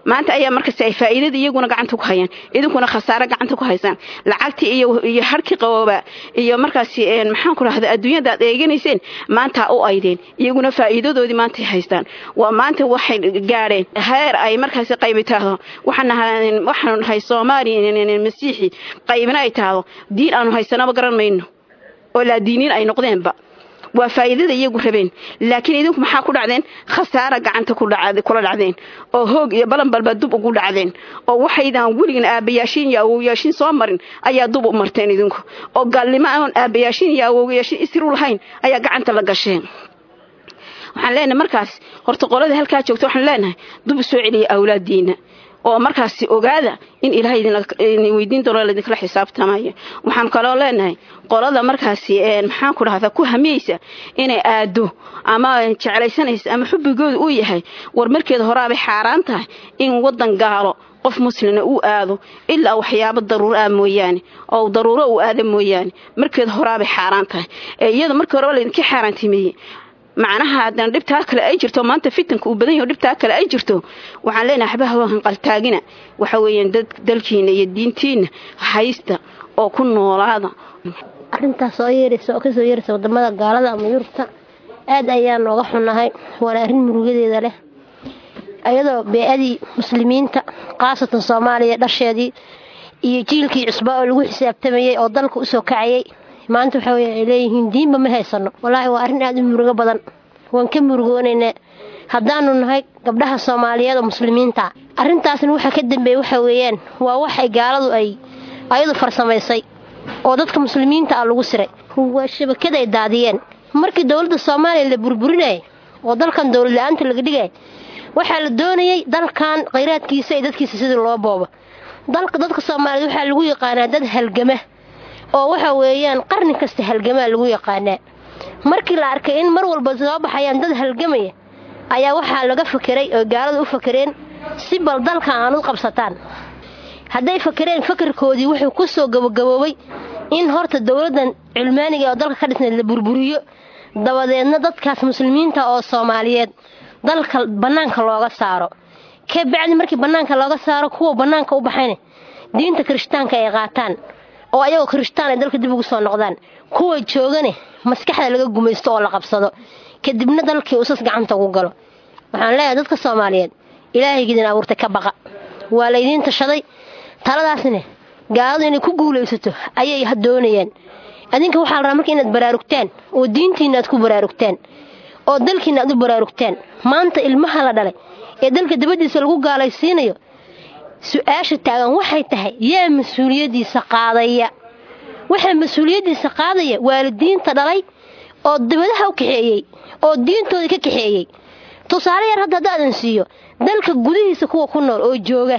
maanta ayaa markasta ay faa'iidada iyaguna gacanta ku hayaan idinkuna khasaare gacanta ku haysaan lacagtii iyo iyo harkii qabooba iyo markaasi maxaan ku rahda adduunyada aad eeganayseen maanta u aydeen iyaguna faa'iidadoodii maantay haystaan waa maanta waxay gaadheen heer ay markaasi qaybi taahdo waxaan waxaan nahay soomaali masiixi qaybina ay tahdo diin aanu haysanaba garan mayno oo laa diiniin ay noqdeenba waa faa'iidada iyagu rabeen laakiin idinku maxaa ku dhacdeen khasaara gacanta kula dhacdeen oo hoog iyo balanbalba dub ugu dhacdeen oo waxaydan weligan aabayaashiin iyo awowyaashiin soo marin ayaa dub u marteen idinku oo gaalnimo aan aabayaashiin iyo awowyaashiin isiru lahayn ayaa gacanta la gasheen waxaan leenahay markaas horta qolada halkaa joogta waxaan leenahay dub soo celiya awlaadiina oo markaasi ogaada in ilaahay idin weydiin doono laidinkala xisaabtamaya waxaan kaloo leenahay qolada markaasi maxaan ku dhahdaa ku hamiyeysa inay aado ama jeclaysanaysa ama xubbigooda uu yahay war markeeda horaabay xaaraan tahay in wadan gaalo qof muslina uu aado ilaa waxyaabo daruuro ah mooyaane oo daruuro uu aada mooyaane markeeda horaabay xaaraan tahay ee iyada markii horeba laydinka xaaraantimeeyey macnaha haddana dhibtaa kale ay jirto maanta fitanka uu badan yaho dhibtaa kale ay jirto waxaan leenahay waxba hawa hanqaltaagina waxa weeyaan dad dalkiina iyo diintiina haysta oo ku noolaada arrintaas oo yeeraysa oo kasoo yeeraysa wadamada gaalada ama yurubta aad ayaan nooga xunnahay waana arrin murugadeeda leh ayadoo bee-adii muslimiinta khaasatan soomaaliya dhasheedii iyo jiilkii cusbaa oo lagu xisaabtamayay oo dalka usoo kacayay maanta waxa wey ay leeyihiin diinba ma haysano wallaahi waa arrin aada u murugo badan waan ka murugoonaynaa haddaanu nahay gabdhaha soomaaliyeed oo muslimiinta arrintaasna waxa ka dambeeya waxa weeyaan waa wax ay gaaladu ay ayadu farsamaysay oo dadka muslimiinta ah lagu siray waa shabakada ay daadiyeen markii dowladda soomaaliya la burburinayay oo dalkan dowlad la-aanta laga dhigaya waxaa la doonayay dalkan khayraadkiisa iyo dadkiisa sidii loo boobo dalka dadka soomaaliyeed waxaa lagu yaqaanaa dad halgama oo waxa weeyaan qarni kasta halgamaa lagu yaqaanaa markii la arkay in mar walba soo baxayaan dad halgamaya ayaa waxaa laga fakeray oo gaalada u fakereen si bal dalka aan u qabsataan hadday fakereen fakarkoodii wuxuu ku soo gabagaboobay in horta dowladdan culmaaniga oo dalka ka dhisnayd la burburiyo dabadeedna dadkaas muslimiinta oo soomaaliyeed dalka bannaanka looga saaro ka bacdi markii bannaanka looga saaro kuwa bannaanka u baxayna diinta kirishtaanka ay qaataan oo ayagoo kirishtaan ay dalka dib ugu soo noqdaan kuwa joogane maskaxda laga gumaysto oo la qabsado kadibna dalkii usas gacanta ugu galo waxaan leeyahay dadka soomaaliyeed ilaahaygiidin abuurtay ka baqa waa laydiin tashaday taladaasne gaaladu inay ku guulaysato ayay doonayaan adinka waxaa la rabaa marka inaad baraarugtaan oo diintiina aad ku baraarugtaan oo dalkiina aad u baraarugtaan maanta ilmaha la dhalay ee dalka dabadiisa lagu gaalaysiinayo su-aasha taagan waxay tahay yaa mas-uuliyaddiisa qaadaya waxaa mas-uuliyaddiisa qaadaya waalidiinta dhalay oo dabadaha u kaxeeyey oo diintooda ka kaxeeyey tusaale yar hadda haddaadan siiyo dalka gudihiisa kuwa ku nool oo jooga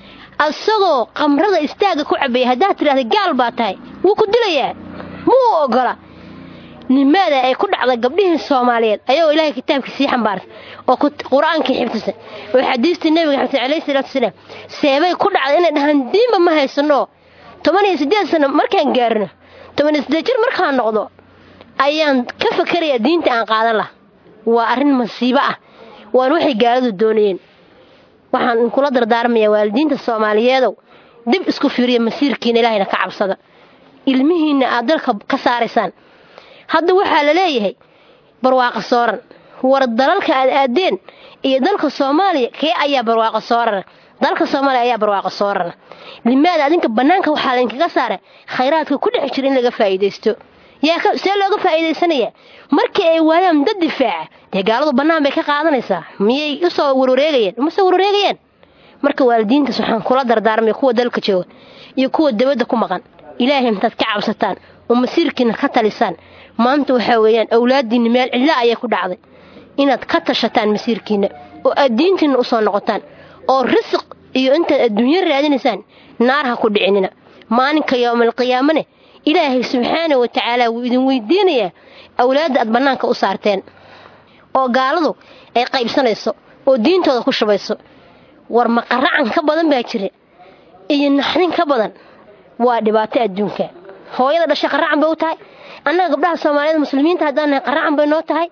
asagoo qamrada istaagga ku cabaya haddaad tidhahda gaal baa tahay wuu ku dilayaa muu ogola nimaada ay ku dhacda gabdhihii soomaaliyeed ayagoo ilaahay kitaabkii sii xambaarsa oo qur-aankii xifdisa oo xadiistii nebiga xamsa calayhi salaatu wasalaam seebay ku dhacda inay dhahaan diinba ma haysanoo toban iyo siddeed sano markaan gaarno toban iyo siddeed jir markaan noqdo ayaan ka fakarayaa diinta aan qaadan lah waa arrin masiibo ah waan waxay gaaladu doonayeen waxaan kula dardaarmayaa waalidiinta soomaaliyeedow dib isku fiiriya masiirkiina ilaahayna ka cabsada ilmihiinna aad dalka ka saaraysaan hadda waxaa la leeyahay barwaaqo sooran war dalalka aad aadeen iyo dalka soomaaliya kee ayaa barwaaqo soorana dalka soomaaliya ayaa barwaaqo soorana limaada adinka bannaanka waxaa laydinkaga saara khayraadka ku dhex jira in laga faa'iidaysto yaa see looga faa'iidaysanayaa markii ay waayaan dad difaaca dee gaaladu bannaan bay ka qaadanaysaa miyay usoo warwareegayeen umase warwareegayaan marka waalidiintaas waxaan kula dardaarmay kuwa dalka jooga iyo kuwa dabadda ku maqan ilaahay intaad ka cabsataan oo masiirkiina ka talisaan maanta waxaa weeyaan awlaaddiinna meel cidla ayay ku dhacday inaad ka tashataan masiirkiinna oo aad diintiinna u soo noqotaan oo risiq iyo intaad adduunyo raadinaysaan naar ha ku dhicinina maalinka yowmalqiyaamane ilaahay subxaana wa tacaala wuu idin weydiinayaa awlaadda aad bannaanka u saarteen oo gaaladu ay qaybsanayso oo diintooda ku shubayso war maqaracan ka badan baa jira iyo naxdin ka badan waa dhibaato adduunka hooyada dhashay qaracan bay u tahay annaga gabdhaha soomaaliyeed muslimiinta haddaan nahay qaracan bay noo tahay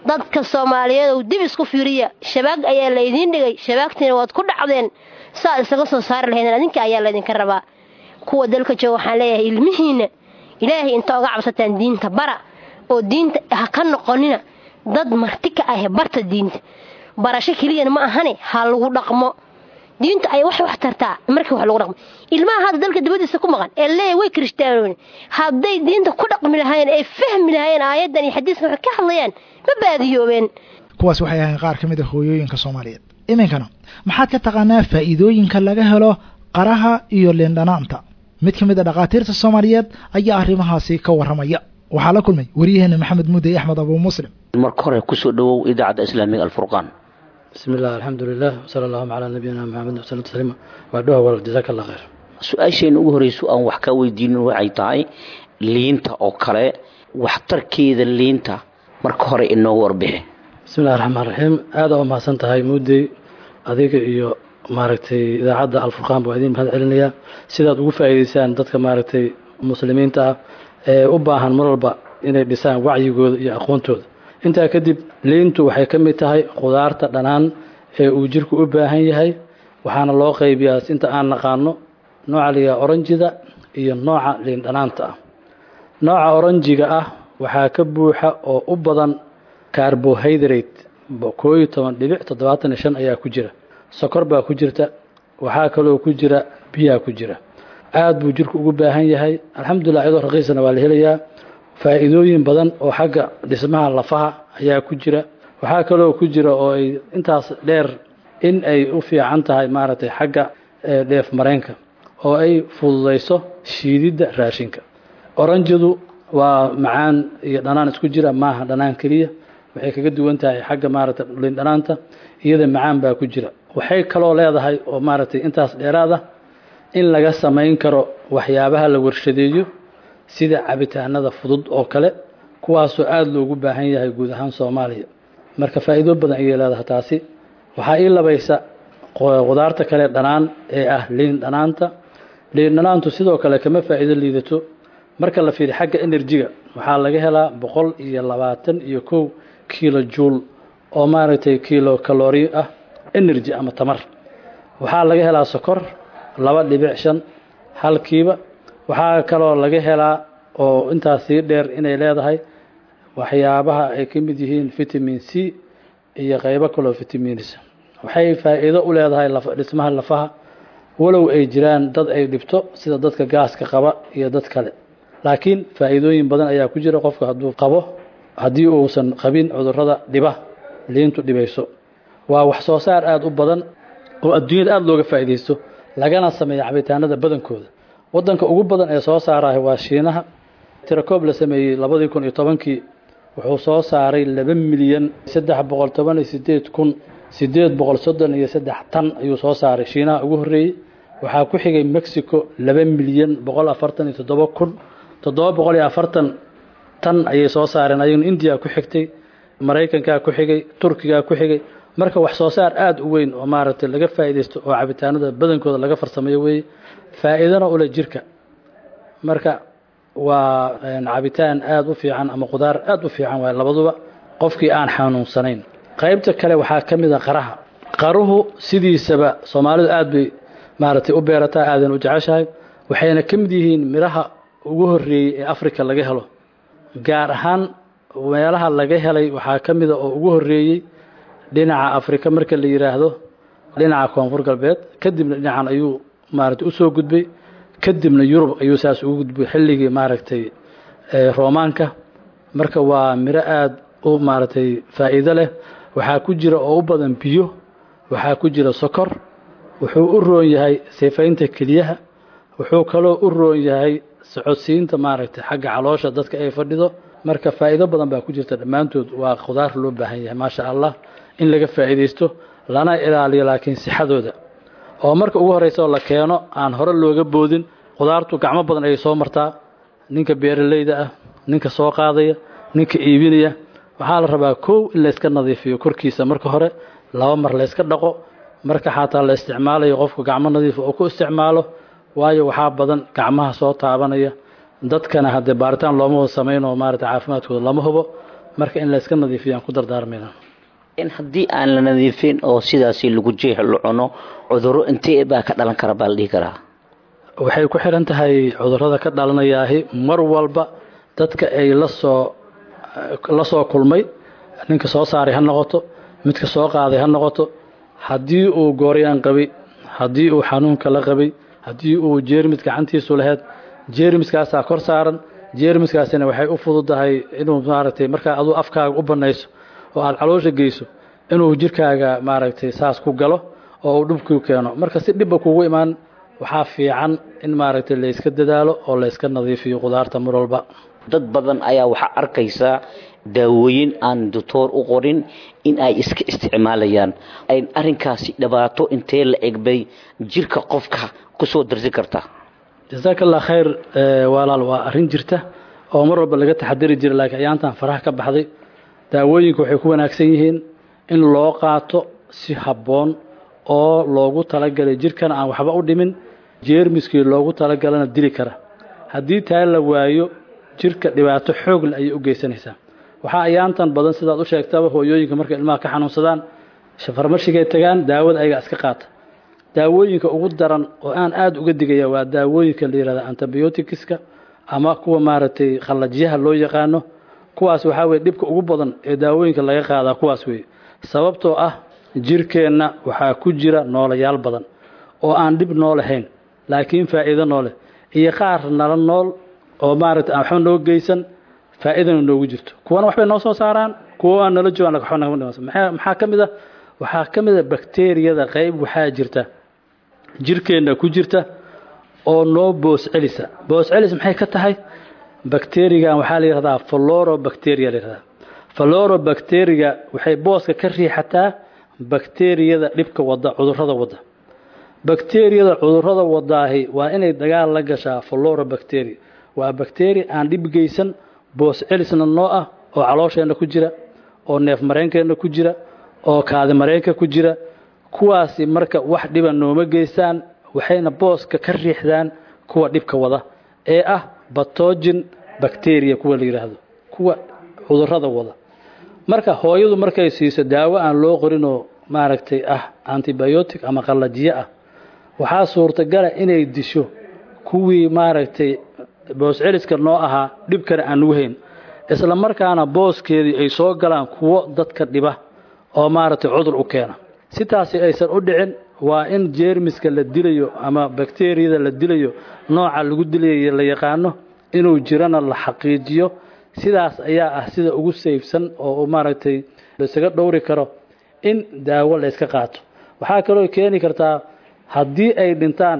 dadka soomaaliyeed ou dib isku fiiriya shabaag ayaa laydiin dhigay shabaagtiina waad ku dhacdeen saa isaga soo saari lahaydeen adinka ayaa laydinka rabaa kuwa dalka jooga waxaan leeyahay ilmihiinna ilaahay inta oga cabsataan diinta bara oo diinta ha ka noqonina dad marti ka ah barta diinta barasho keliyana ma ahane ha lagu dhaqmo diintu ay wax wax tartaa markii wax lagu dhaqmo ilmaha hadda dalka dibadiisa ku maqan ee leeya way kirishtaanoon hadday diinta ku dhaqmi lahaayeen ee fahmi lahaayeen aayaddan iyo xadiiskan waxay ka hadlayaan ma baadiyoobeen kuwaas waxay ahayn qaar ka mid a hooyooyinka soomaaliyeed iminkana maxaad ka taqaanaa faa'iidooyinka laga helo qaraha iyo liindhanaanta mid ka mid a dhakhaatiirta soomaaliyeed ayaa arrimahaasi ka warramaya waxaa la kulmay waryaheena maxamed mudey axmed abuu muslim marka hore kusoo dhowow idaacadda islaamiga alfurqaan bismi illah alxamdulilah wsala allahuma calaa nabiyina maxamed wsala tasliima waa dhowa wal jazaaka allah khayr su-aasheenna ugu horreyso aan wax kaa weydiinin waxay tahay liinta oo kale waxtarkeeda liinta marka hore inoogu warbixi bismi illahi raxmaan raxiim aada u mahadsan tahay muudey adiga iyo maaragtay idaacadda alfurqaan baa idiin mahad celinayaa sidaad ugu faa'iidaysaan dadka maaragtay muslimiinta ah ee u baahan mar walba inay dhisaan wacyigooda iyo aqoontooda intaa kadib liintu waxay ka mid tahay khudaarta dhanaan ee uu jirku u baahan yahay waxaana loo qaybiyaa inta aan naqaano nooca layihaha oranjida iyo nooca liin dhanaanta ah nooca oranjiga ah waxaa ka buuxa oo u badan carbohydrate koo iyo toban dhibic toddobaatan iyo shan ayaa ku jira sokor baa ku jirta waxaa kaloo ku jira biyaa ku jira aada buu jirku ugu baahan yahay alxamdulilah iyadoo raqiisana waa la helayaa faa'iidooyin badan oo xagga dhismaha lafaha ayaa ku jira waxaa kaloo ku jira oo ay intaas dheer in ay u fiican tahay maaragtay xagga dheef mareenka oo ay fududayso shiididda raashinka oranjadu waa macaan iyo dhanaan isku jira maaha dhanaan keliya waxay kaga duwan tahay xagga maaragtay liin dhanaanta iyada macaan baa ku jira waxay kaloo leedahay oo maaragtay intaas dheeraad ah in laga samayn karo waxyaabaha la warshadeeyo sida cabitaanada fudud oo kale kuwaasoo aada loogu baahan yahay guud ahaan soomaaliya marka faa'iido badan ayay leedahay taasi waxaa ii labaysa qudaarta kale dhanaan ee ah liin dhanaanta liin dhanaantu sidoo kale kama faa'iido liidato marka la fiiriyo xagga enerjiga waxaa laga helaa boqol iyo labaatan iyo kow kiilo juul oo maaragtay kiilo kalori ah energy ama tamar waxaa laga helaa sokor laba dhibic shan halkiiba waxaa kaloo laga helaa oo intaas sii dheer inay leedahay waxyaabaha ay ka mid yihiin vitamin c iyo qaybo kaloo vitamins waxay faa'iido u leedahay dhismaha lafaha walow ay jiraan dad ay dhibto sida dadka gaaska qaba iyo dad kale laakiin faa'iidooyin badan ayaa ku jira qofka hadduu qabo haddii uusan qabin cudurrada dhiba liintu dhibayso waa wax soo saar aada u badan oo adduunyada aada looga faa'iidaysto lagana sameeya cabitaanada badankooda waddanka ugu badan ee soo saarahay waa shiinaha tirakoob la sameeyey labadii kun iyo tobankii wuxuu soo saaray laba milyan saddex boqol toban iyo sideed kun sideed boqol soddon iyo saddex tan ayuu soo saaray shiinaha ugu horreeyey waxaa ku xigay mexico laba milyan boqol afartan iyo toddoba kun toddoba boqol iyo afartan tan ayay soo saareen ayaguna indiya ku xigtay maraykankaa ku xigay turkigaa ku xigay marka wax soo saar aada u weyn oo maaragtay laga faa'iidaysto oo cabitaanada badankooda laga farsameeyo weeye faa'iidana ule jirka marka waa cabitaan aada u fiican ama qudaar aada u fiican waay labaduba qofkii aan xanuunsanayn qaybta kale waxaa ka mid a qaraha qaruhu sidiisaba soomaalidu aada bay maaragtay u beerataa aadan u jeceshahay waxayna ka mid yihiin midhaha ugu horreeyey ee africa laga helo gaar ahaan meelaha laga helay waxaa ka mida oo ugu horreeyey dhinaca afrika marka la yidhaahdo dhinaca koonfur galbeed kadibna dhinacan ayuu maaragtay usoo gudbay kadibna yurub ayuu saas ugu gudbay xilligii maaragtay roomaanka marka waa miro aada u maaragtay faa'iido leh waxaa ku jira oo u badan biyo waxaa ku jira sokor wuxuu u roon yahay sifaynta keliyaha wuxuu kaloo u roon yahay socodsiinta maaragtay xagga caloosha dadka ay fadhido marka faa'iido badan baa ku jirta dhammaantood waa khudaar loo baahan yahay maasha allah in laga faa'iidaysto lana ilaaliyo laakiin sixadooda oo marka ugu horreysa oo la keeno aan hore looga boodin khudaartu gacmo badan ayay soo martaa ninka beeralayda ah ninka soo qaadaya ninka iibinaya waxaa la rabaa kow in layska nadiifiyo korkiisa marka hore laba mar layska dhaqo marka xataa la isticmaalayo qofku gacmo nadiifa oo ku isticmaalo waayo waxaa badan gacmaha soo taabanaya dadkana haddee baaritaan looma samayn oo maarata caafimaadkooda lama hubo marka in layska nadiifiyo aan ku dardaarmayna in haddii aan la nadiifin oo sidaasi lagu jeex la cuno cudurro intee baa ka dhalan kara baa la dhihi karaa waxay ku xiran tahay cudurrada ka dhalanayaahi mar walba dadka ay lasoo la soo kulmay ninka soo saaray ha noqoto midka soo qaaday ha noqoto haddii uu gooryaan qabay haddii uu xanuunka la qabay haddii uu jeermis gacantiisu lahayd jeermiskaasaa kor saaran jeermiskaasina waxay u fududahay inuu maaragtay markaa aduu afkaaga u banayso oo aada caloosha geyso inuu jirkaaga maaragtay saas ku galo oo uu dhibkuu keeno marka si dhibba kugu imaan waxaa fiican in maaragtay layska dadaalo oo layska nadiifiyo qudaarta mar walba dad badan ayaa waxaa arkaysaa daawooyin aan doctoor u qorin in ay iska isticmaalayaan ay arrinkaasi dhibaato intee la egbay jirka qofka kusoo darsi karta jasaaka allah khayr walaal waa arrin jirta oo mar walba laga taxadari jira laakiin ayaantan faraha ka baxday daawooyinka waxay ku wanaagsan yihiin in loo qaato si habboon oo loogu talagalay jirkana aan waxba u dhimin jeermiskii loogu talagalana dili kara haddii taa la waayo jirka dhibaato xoogle ayay u geysanaysaa waxaa ayaantan badan sidaad u sheegtaba hooyooyinka markay ilmaha ka xanuunsadaan farmashigay tagaan daawada ayaga iska qaata daawooyinka ugu daran oo aan aada uga digaya waa daawooyinka la yihahda antibioticska ama kuwa maaragtay khallajyaha loo yaqaano kuwaas waxaa weye dhibka ugu badan ee daawooyinka laga qaadaa kuwaas weeye sababtoo ah jirkeenna waxaa ku jira noolayaal badan oo aan dhib noolahayn laakiin faa'iido nooleh iyo qaar nala nool oo maaragtay aan waxba noo geysan faa'iidana noogu jirto kuwana waxbay noo soo saaraan kuwa aan nala joogaan waxba nagama dhimansan maxaa maxaa ka mid ah waxaa ka mid a bakteeriyada qayb waxaa jirta jirkeenna ku jirta oo noo boos celisa boos celis maxay ka tahay bakterigan waxaa la yihahdaa florobacteria la yihahdaa florobacteriga waxay booska ka riixataa bakteriyada dhibka wada cudurrada wada bakteriyada cudurrada wadaahi waa inay dagaal la gashaa florobacteria waa bakteria aan dhib geysan boos celisna noo ah oo caloosheenna ku jira oo neef mareenkeenna ku jira oo kaadi mareenka ku jira kuwaasi marka wax dhiba nooma geystaan waxayna booska ka riixdaan kuwa dhibka wada ee ah batogin bacteria kuwa la yidhaahdo kuwa cudurrada wada marka hooyadu markay siiso daawo aan loo qorinoo maaragtay ah antibiotic ama qallajiye ah waxaa suurtagala inay disho kuwii maaragtay boos celiska noo ahaa dhibkana aan nugu hayn isla markaana booskeedii ay soo galaan kuwo dadka dhiba oo maaragtay cudur u keena sitaasi aysan u dhicin waa in jeermiska la dilayo ama bakteriyada la dilayo nooca lagu dilayo la yaqaano inuu jirana la xaqiijiyo sidaas ayaa ah sida ugu sayfsan oo maaragtay laisaga dhowri karo in daawo la yska qaato waxaa kaloo keeni kartaa haddii ay dhintaan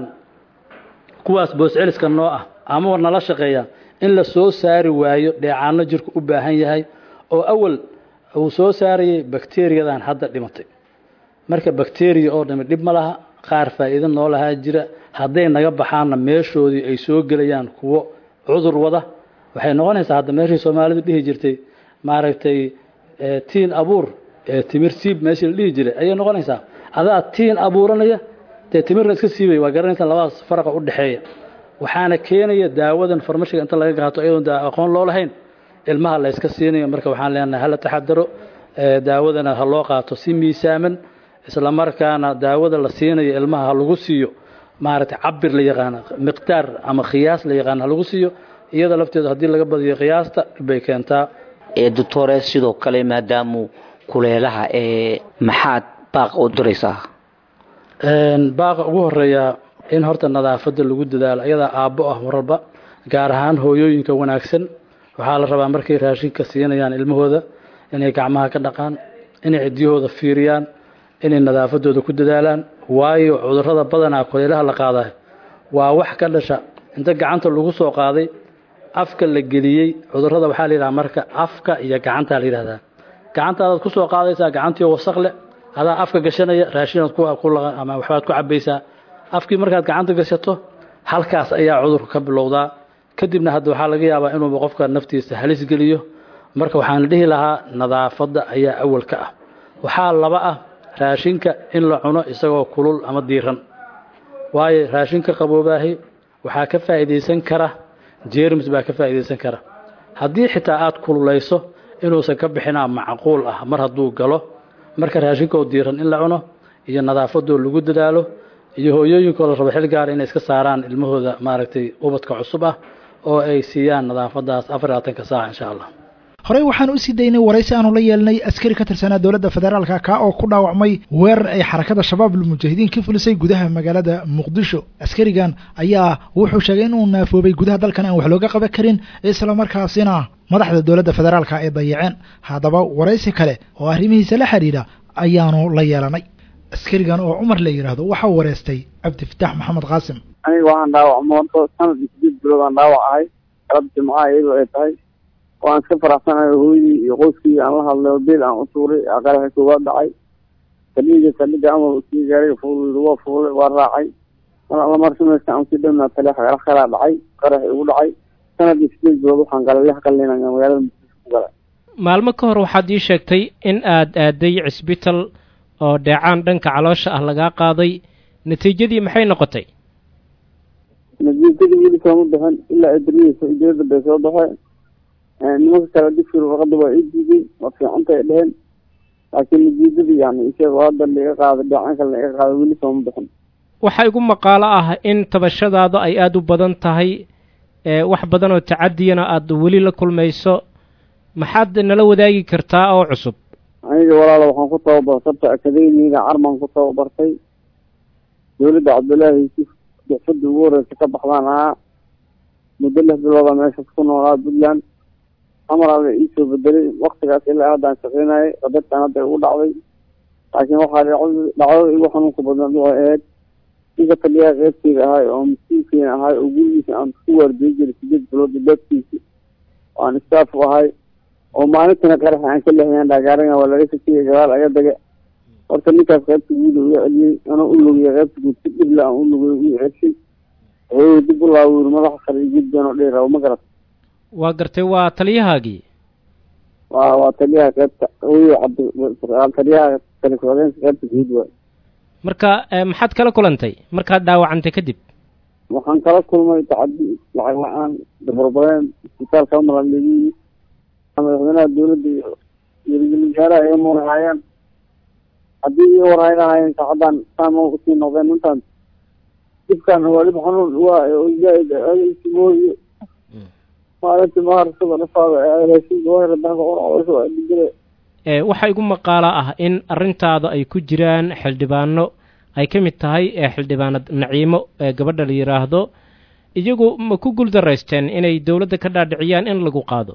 kuwaas boosceliska noo ah ama nala shaqeeya in la soo saari waayo dheecaano jirku u baahan yahay oo awal uu soo saarayay bakteriyadan hadda dhimatay marka bakteriya oo dhami dhib ma laha qaar faa'iido noo lahaa jira hadday naga baxaanna meeshoodii ay soo gelayaan kuwo cudur wada waxay noqonaysaa hadda meeshii soomaalidu dhihi jirtay maaragtay tiin abuur timir siib meeshii la dhihi jiray ayay noqonaysaa adaa tiin abuuranaya dee timirna iska siibaya waa garanaysaa labadaas faraqa u dhexeeya waxaana keenaya daawadan farmashiga inta laga qaato iyadoon da aqoon loo lahayn ilmaha la yska siinayo marka waxaan leenahay hala taxadaro daawadana ha loo qaato si miisaaman isla markaana daawada la siinayo ilmaha ha lagu siiyo maaragtay cabir la yaqaano miqdaar ama khiyaas la yaqaano ha lagu siiyo iyada lafteedu haddii laga badiyo qiyaasta bay keentaa ee doctore sidoo kale maadaamu kuleelaha ee maxaad baaqa u diraysaa baaqa ugu horeeya in horta nadaafadda lagu dadaalo iyadaa aabbo ah maralba gaar ahaan hooyooyinka wanaagsan waxaa la rabaa markay raashinka siinayaan ilmahooda inay gacmaha ka dhaqaan inay cidyahooda fiiriyaan inay nadaafadooda ku dadaalaan waayo cudurrada badanaa kuleelaha la qaadaay waa wax ka dhasha inta gacanta lagu soo qaaday afka la geliyey cudurrada waxaa la yidhaha marka afka iyo gacantaa la yidhahdaa gacantaadaad ku soo qaadaysaa gacantii wasaq leh adaa afka gashanaya raashinaad ama waxbaad ku cabaysaa afkii markaad gacanta gashato halkaas ayaa cudurka ka bilowdaa kadibna hadda waxaa laga yaabaa inuuba qofka naftiisa halis geliyo marka waxaan dhihi lahaa nadaafadda ayaa awal ka ah waxaa laba ah raashinka in la cuno isagoo kulul ama diiran waayo raashinka qaboobaahi waxaa ka faa'iidaysan kara jeermis baa ka faa'iidaysan kara haddii xitaa aad kululayso inuusan ka bixinaa macquul ah mar hadduu galo marka raashinkoo diiran in la cuno iyo nadaafadoo lagu dadaalo iyo hooyooyinkoo la rabo xil gaara inay iska saaraan ilmahooda maaragtay ubadka cusub ah oo ay siiyaan nadaafadaas afar labaatanka saac insha allah horey waxaan u sii daynay waraysi aanu la yeelnay askari ka tirsanaa dowladda federaalka kaa oo ku dhaawacmay weerar ay xarakada shabaab almujaahidiin ka fulisay gudaha magaalada muqdisho askarigan ayaa wuxuu sheegay inuu naafoobay gudaha dalkan aan wax looga qaban karin islamarkaasina madaxda dowladda federaalka ay dayaceen haddaba waraysi kale oo arrimihiisa la xidhiidha ayaanu la yeelanay askarigan oo cumar la yidhaahdo waxaa wareystay cabdifataax maxamed qaasim aniga waxaan dhaawacmo horta sanadkii sideed bilood aan dhaawac ahay galab jimcaha iyadoo ay tahay waan iska faraxsanahay hooyadii iyo qoyskii aan la hadlay oo beel aan u tuuray qaraxa koowaad dhacay saldhiga saldhiga amar usii gaaray fuul waa fuulay waa raacay mar alla mar samaysta aan sii dhownaa tale qarax kalaa dhacay qarax igu dhacay sanadkii sideed bilood waxaan galay lix qalin ayaan magaalada muqdisho ku galay maalmo ka hor waxaad ii sheegtay in aad aaday cisbital oo dheecaan dhanka caloosha ah lagaa qaaday natiijadii maxay noqotay natiijadii weli sooma bixin ilaa idriisa idriyada bay soo baxeen nimanka kale dugsiga warqada waa ii diiday waa fiicanta ay dheheen laakiin natiijadii yani isagoo hadda laiga qaaday dheecaanka laiga qaaday weli sooma bixin waxaa igu maqaalo ah in tabashadaada ay aada u badan tahay wax badan oo tacadiyana aada weli la kulmayso maxaad nala wadaagi kartaa oo cusub aniga walaala waxaan ku tababar sabta akademiga carman ku tababartay dowladda cabdullaahi yuusuf bixfada ugu horeysa ka baxdaan ahaa muddo lix bilooda meeshaas ku noolaa puntland amaraada iisoo bedelay waktigaas ilaa haddaan shaqeynayay qadartan hadda igu dhacday laakiin waxaa dhacdada igu xanuunka badnad waxay ahayd ninka taliyaha qeybteyda ahay oo mas-uulkeena ahay oo gurigiisa aan ku waardiyin jiray sideed bilood beedkiisa aan staff u ahay oo maalintana qaraxa aan ka leexiyaan dhaagaaraga waa laga shakiyay gadaal aga dage horta ninkaas qaybta guud iga celiyey anoo u lugiyay qaybta guud si dhibla aan u lugiyay ii celshay wuxuu dib u laawir madaxa sare iyo jiddan oo dheer ma garat waa gartay waa taliyahaagii waa waa taliyaha qaybta hooyo cabdi taliyaha taliku-xigeenka qaybta guud waay marka maxaad kala kulantay markaad dhaawacantay kadib waxaan kala kulmay tacadi lacag la-aan dabarbareen isbitaalka amaran lagu yimid madaxweynaha dowladda iyo iyo wasaaraha ay murahaayeen haddii ii warhayn lahaayeen saacaddan saama usii noqdeen intaan dhibkan waa dhib xanuun waa zaaid simooye maalintii maharsada dhafaada raashinka wahra danka quracdaysa waa dhigire waxaa igu maqaala ah in arrintaada ay ku jiraan xildhibaano ay ka mid tahay xildhibaanad naciimo ee gabadha la yidhaahdo iyagu ma ku guuldaraysteen inay dowladda ka dhaadhiciyaan in lagu qaado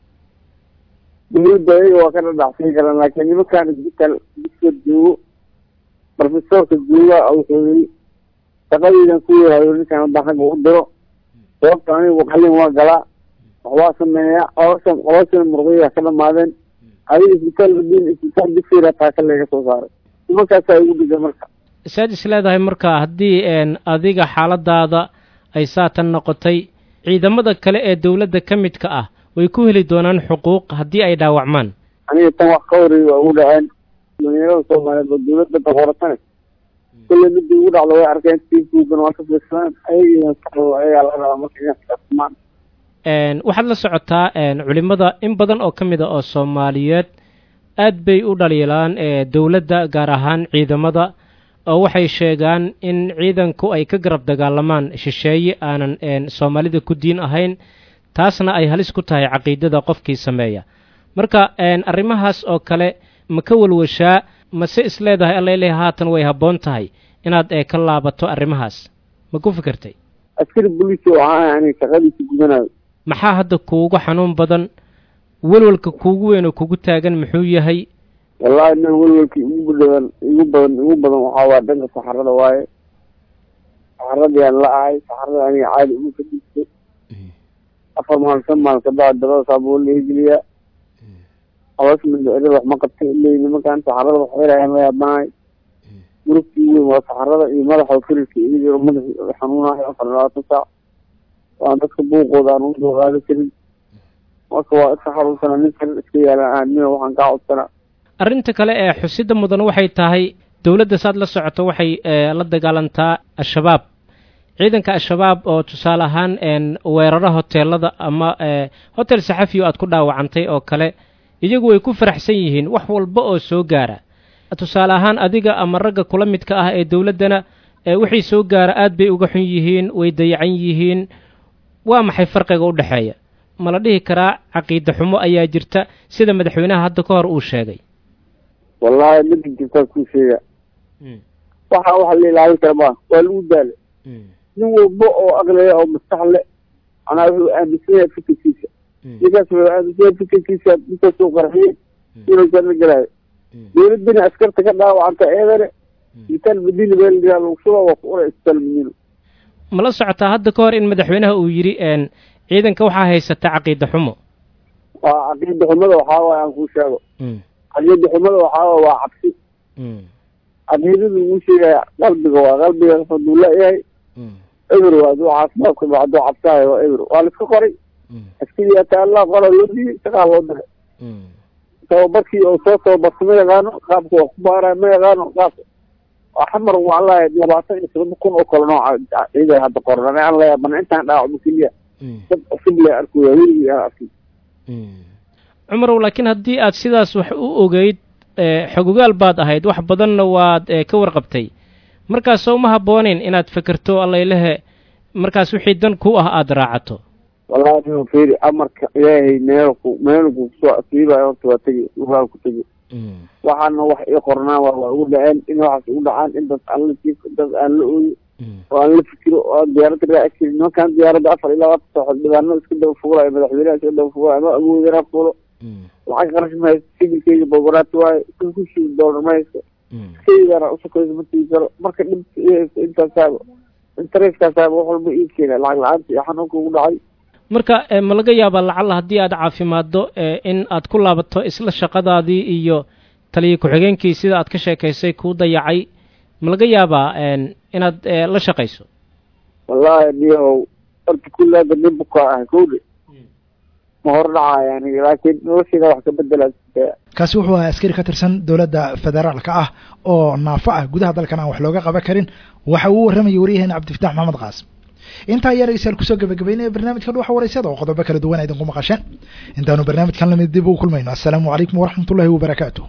dowladda iyaga waa ka dhadhacsan karaan laakiin nimankaan isbitaal dugsiga joogo profesorka jooga wuxuu yiri shaqadaydan ku yahayo ninkaan hadda xagga u diro sababta anigu qalin waa galaa waxbaa sameeya qoloshan qoloshan murqiya ka dhamaadeen adiga isbitaal madiin isbitaal dugsiga taaka laga soo saaray nimankaasaa igu dhigay marka saad is leedahay marka haddii adiga xaaladaada ay saatan noqotay ciidamada kale ee dowladda ka midka ah way ku heli doonaan xuquuq haddii ay dhaawacmaan aniga tan wax ka horeey waa ugu dhaceen dhalinyarada soomaaliyeed oo dowladda daboorasane kulle midii ugu dhacdo way arkeen tiibuugan waa ka fiirsadeen ayaga ayagaa laga rabaa marka inay fiirsamaan waxaad la socotaa culimada in badan oo ka mid a oo soomaaliyeed aad bay u dhaliilaan dowladda gaar ahaan ciidamada oo waxay sheegaan in ciidanku ay ka garab dagaalamaan shisheeye aanan soomaalida ku diin ahayn taasna ay halis ku tahay caqiidada qofkii sameeya marka arrimahaas oo kale ma ka walwashaa mase is leedahay allele haatan way habboon tahay inaad ka laabato arrimahaas ma ku fikirtay askari boliisi oo ahaa ani shaqadiisa gudanayo maxaa hadda kuugu xanuun badan welwalka kuugu weyn oo kugu taagan muxuu yahay wallaahi nin welwalka igu badan igu badan igu badan waxaa waa dhanka saxarada waaye saxaradiyaan la ahay saxarada aniga caadi ugu kadibtay afar maal shan maal kabacdi dabada saabuu lahegeliyaa caloosha mindhicirada wax ma qabta ilay nimankaan saxarada wax xirayaan la yaabanahay murugtii weyn waa saxarada iyo madaxa firirka iga jiro madaxi xanuunayo afar labaatan saac waan dadka buuqooda aan usoo qaadi karin marka waa iska xaruursana nin kale iska yaala aanina waxaan kaa codsanaa arrinta kale ee xusida mudan waxay tahay dowladda saad la socoto waxay la dagaalantaa al-shabaab ciidanka al-shabaab oo tusaale ahaan weeraro hoteelada ama hotel saxafiyo aad ku dhaawacantay oo kale iyagu way ku faraxsan yihiin wax walba oo soo gaara tusaale ahaan adiga ama ragga kula midka ah ee dowladdana wixii soo gaara aad bay uga xun yihiin way dayacan yihiin waa maxay farqiga u dhexeeya ma la dhihi karaa caqiida xumo ayaa jirta sida madaxweynaha hadda ka hor uu sheegay wallahi midka jirtaa kuu sheega waxa waxa la ilaalin kara maa waa lagu daala nin walba oo aqliya oo maskax le manaa wuxuu aaminsan yahay fikirkiisa ninkaas wuxuu aaminsan yahay fikirkiisa intaasuu qarxiyey inuu janno galaayo dowladdina askarta ka dhaawacanta eedane isbitaal madiina meel lagaa lagu shuba waa ku ura isbitaal madiina ma la socotaa hadda ka hor in madaxweynaha uu yidhi ciidanka waxaa haysata caqiida xumo waa caqiida xumada waxaa waay aan kuu sheego caqiida xumada waxaa waay waa cabsi caqiidadu uu sheegaya qalbiga waa qalbiga haduu leeyahay eber waa aduu caafimaadka ba hadduu cabsaayo waa eber waa laiska qoray askari ata allah qora loo dhiyey shaqaa loo diray tababarkii oo soo tababarta ma yaqaano qaabka waa ku baaraya ma yaqaano qaabka xamar waa lahay labaatan iyo todoba kun oo kale nooca ciiday hadda qoran aan la yaabana intaan dhaawacmo keliya dad cusub le arkuya weligii aan arkay cumarow laakiin haddii aad sidaas wax u ogeyd xogogaal baad ahayd wax badanna waad ka warqabtay markaas soo ma habbooneyn inaad fekerto allaylehe markaas wixii dan ku ah aada raacato wallahi nin fiiri amarka ilaahay meelku meelku kusoo asiibayo horta waa tegi ugaa ku tegi waxaana wax ii qornaan waa waa ugu dhaceen in waxaas ugu dhacaan in dad aan la jiifo dad aan la ooyo oo aan la fikiro oo aan diyaaradda raaci karin nimankaan diyaaradda afar iyo labaatan saaxood dhibaano iska daba fuulayo madaxweynaha iska daba fuulayo ama awood inaa fuulo lacag qarash ma haysto sigilkeyga bogolaati waayo kan ku shii doolar ma haysto keydana usukayso ma tigi karo marka dhibka ii haysto intaasaaba intereskaasaaba wax walba ii keena lacag la-aanta iyo xanuunka ugu dhacay marka ma laga yaabaa lacalla haddii aad caafimaaddo in aad ku laabato isla shaqadaadii iyo taliya ku-xigeenkii sida aad ka sheekaysay kuu dayacay ma laga yaabaa inaad la shaqayso wallahi niyahow horta kullaada nin bukaa ah kowdhe ma hor dhacaya aniga laakiin nolosheeda wax ka bedelaa kaasi wuxuu ahaa askari ka tirsan dowladda federaalka ah oo naafo ah gudaha dalkan aan wax looga qaban karin waxa uu warramayay waryaheena cabdifatax maxamed qaasim intaa ayaa dhegeystayaal kusoo gabagabaynaya barnaamijka dhuwaxa wareysada oo qodobo kala duwan idinku maqasheen intaanu barnaamijkan lamid dib ugu kulmayno assalaamu calaykum waraxmat ullahi wabarakaatu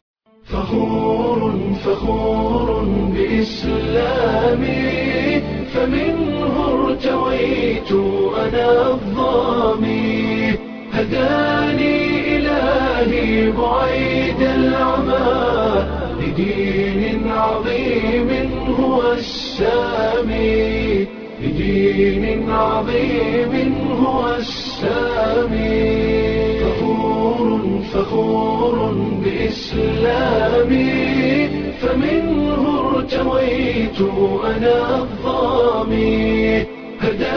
فخور فخور بإسلامي فمنه ارتويت أنا الظامي هداني إلهي بعيد العمى لدين عظيم هو السامي لدين عظيم هو السامي فخور فخور بإسلامي فمنه ارتويت أنا الظامي هداني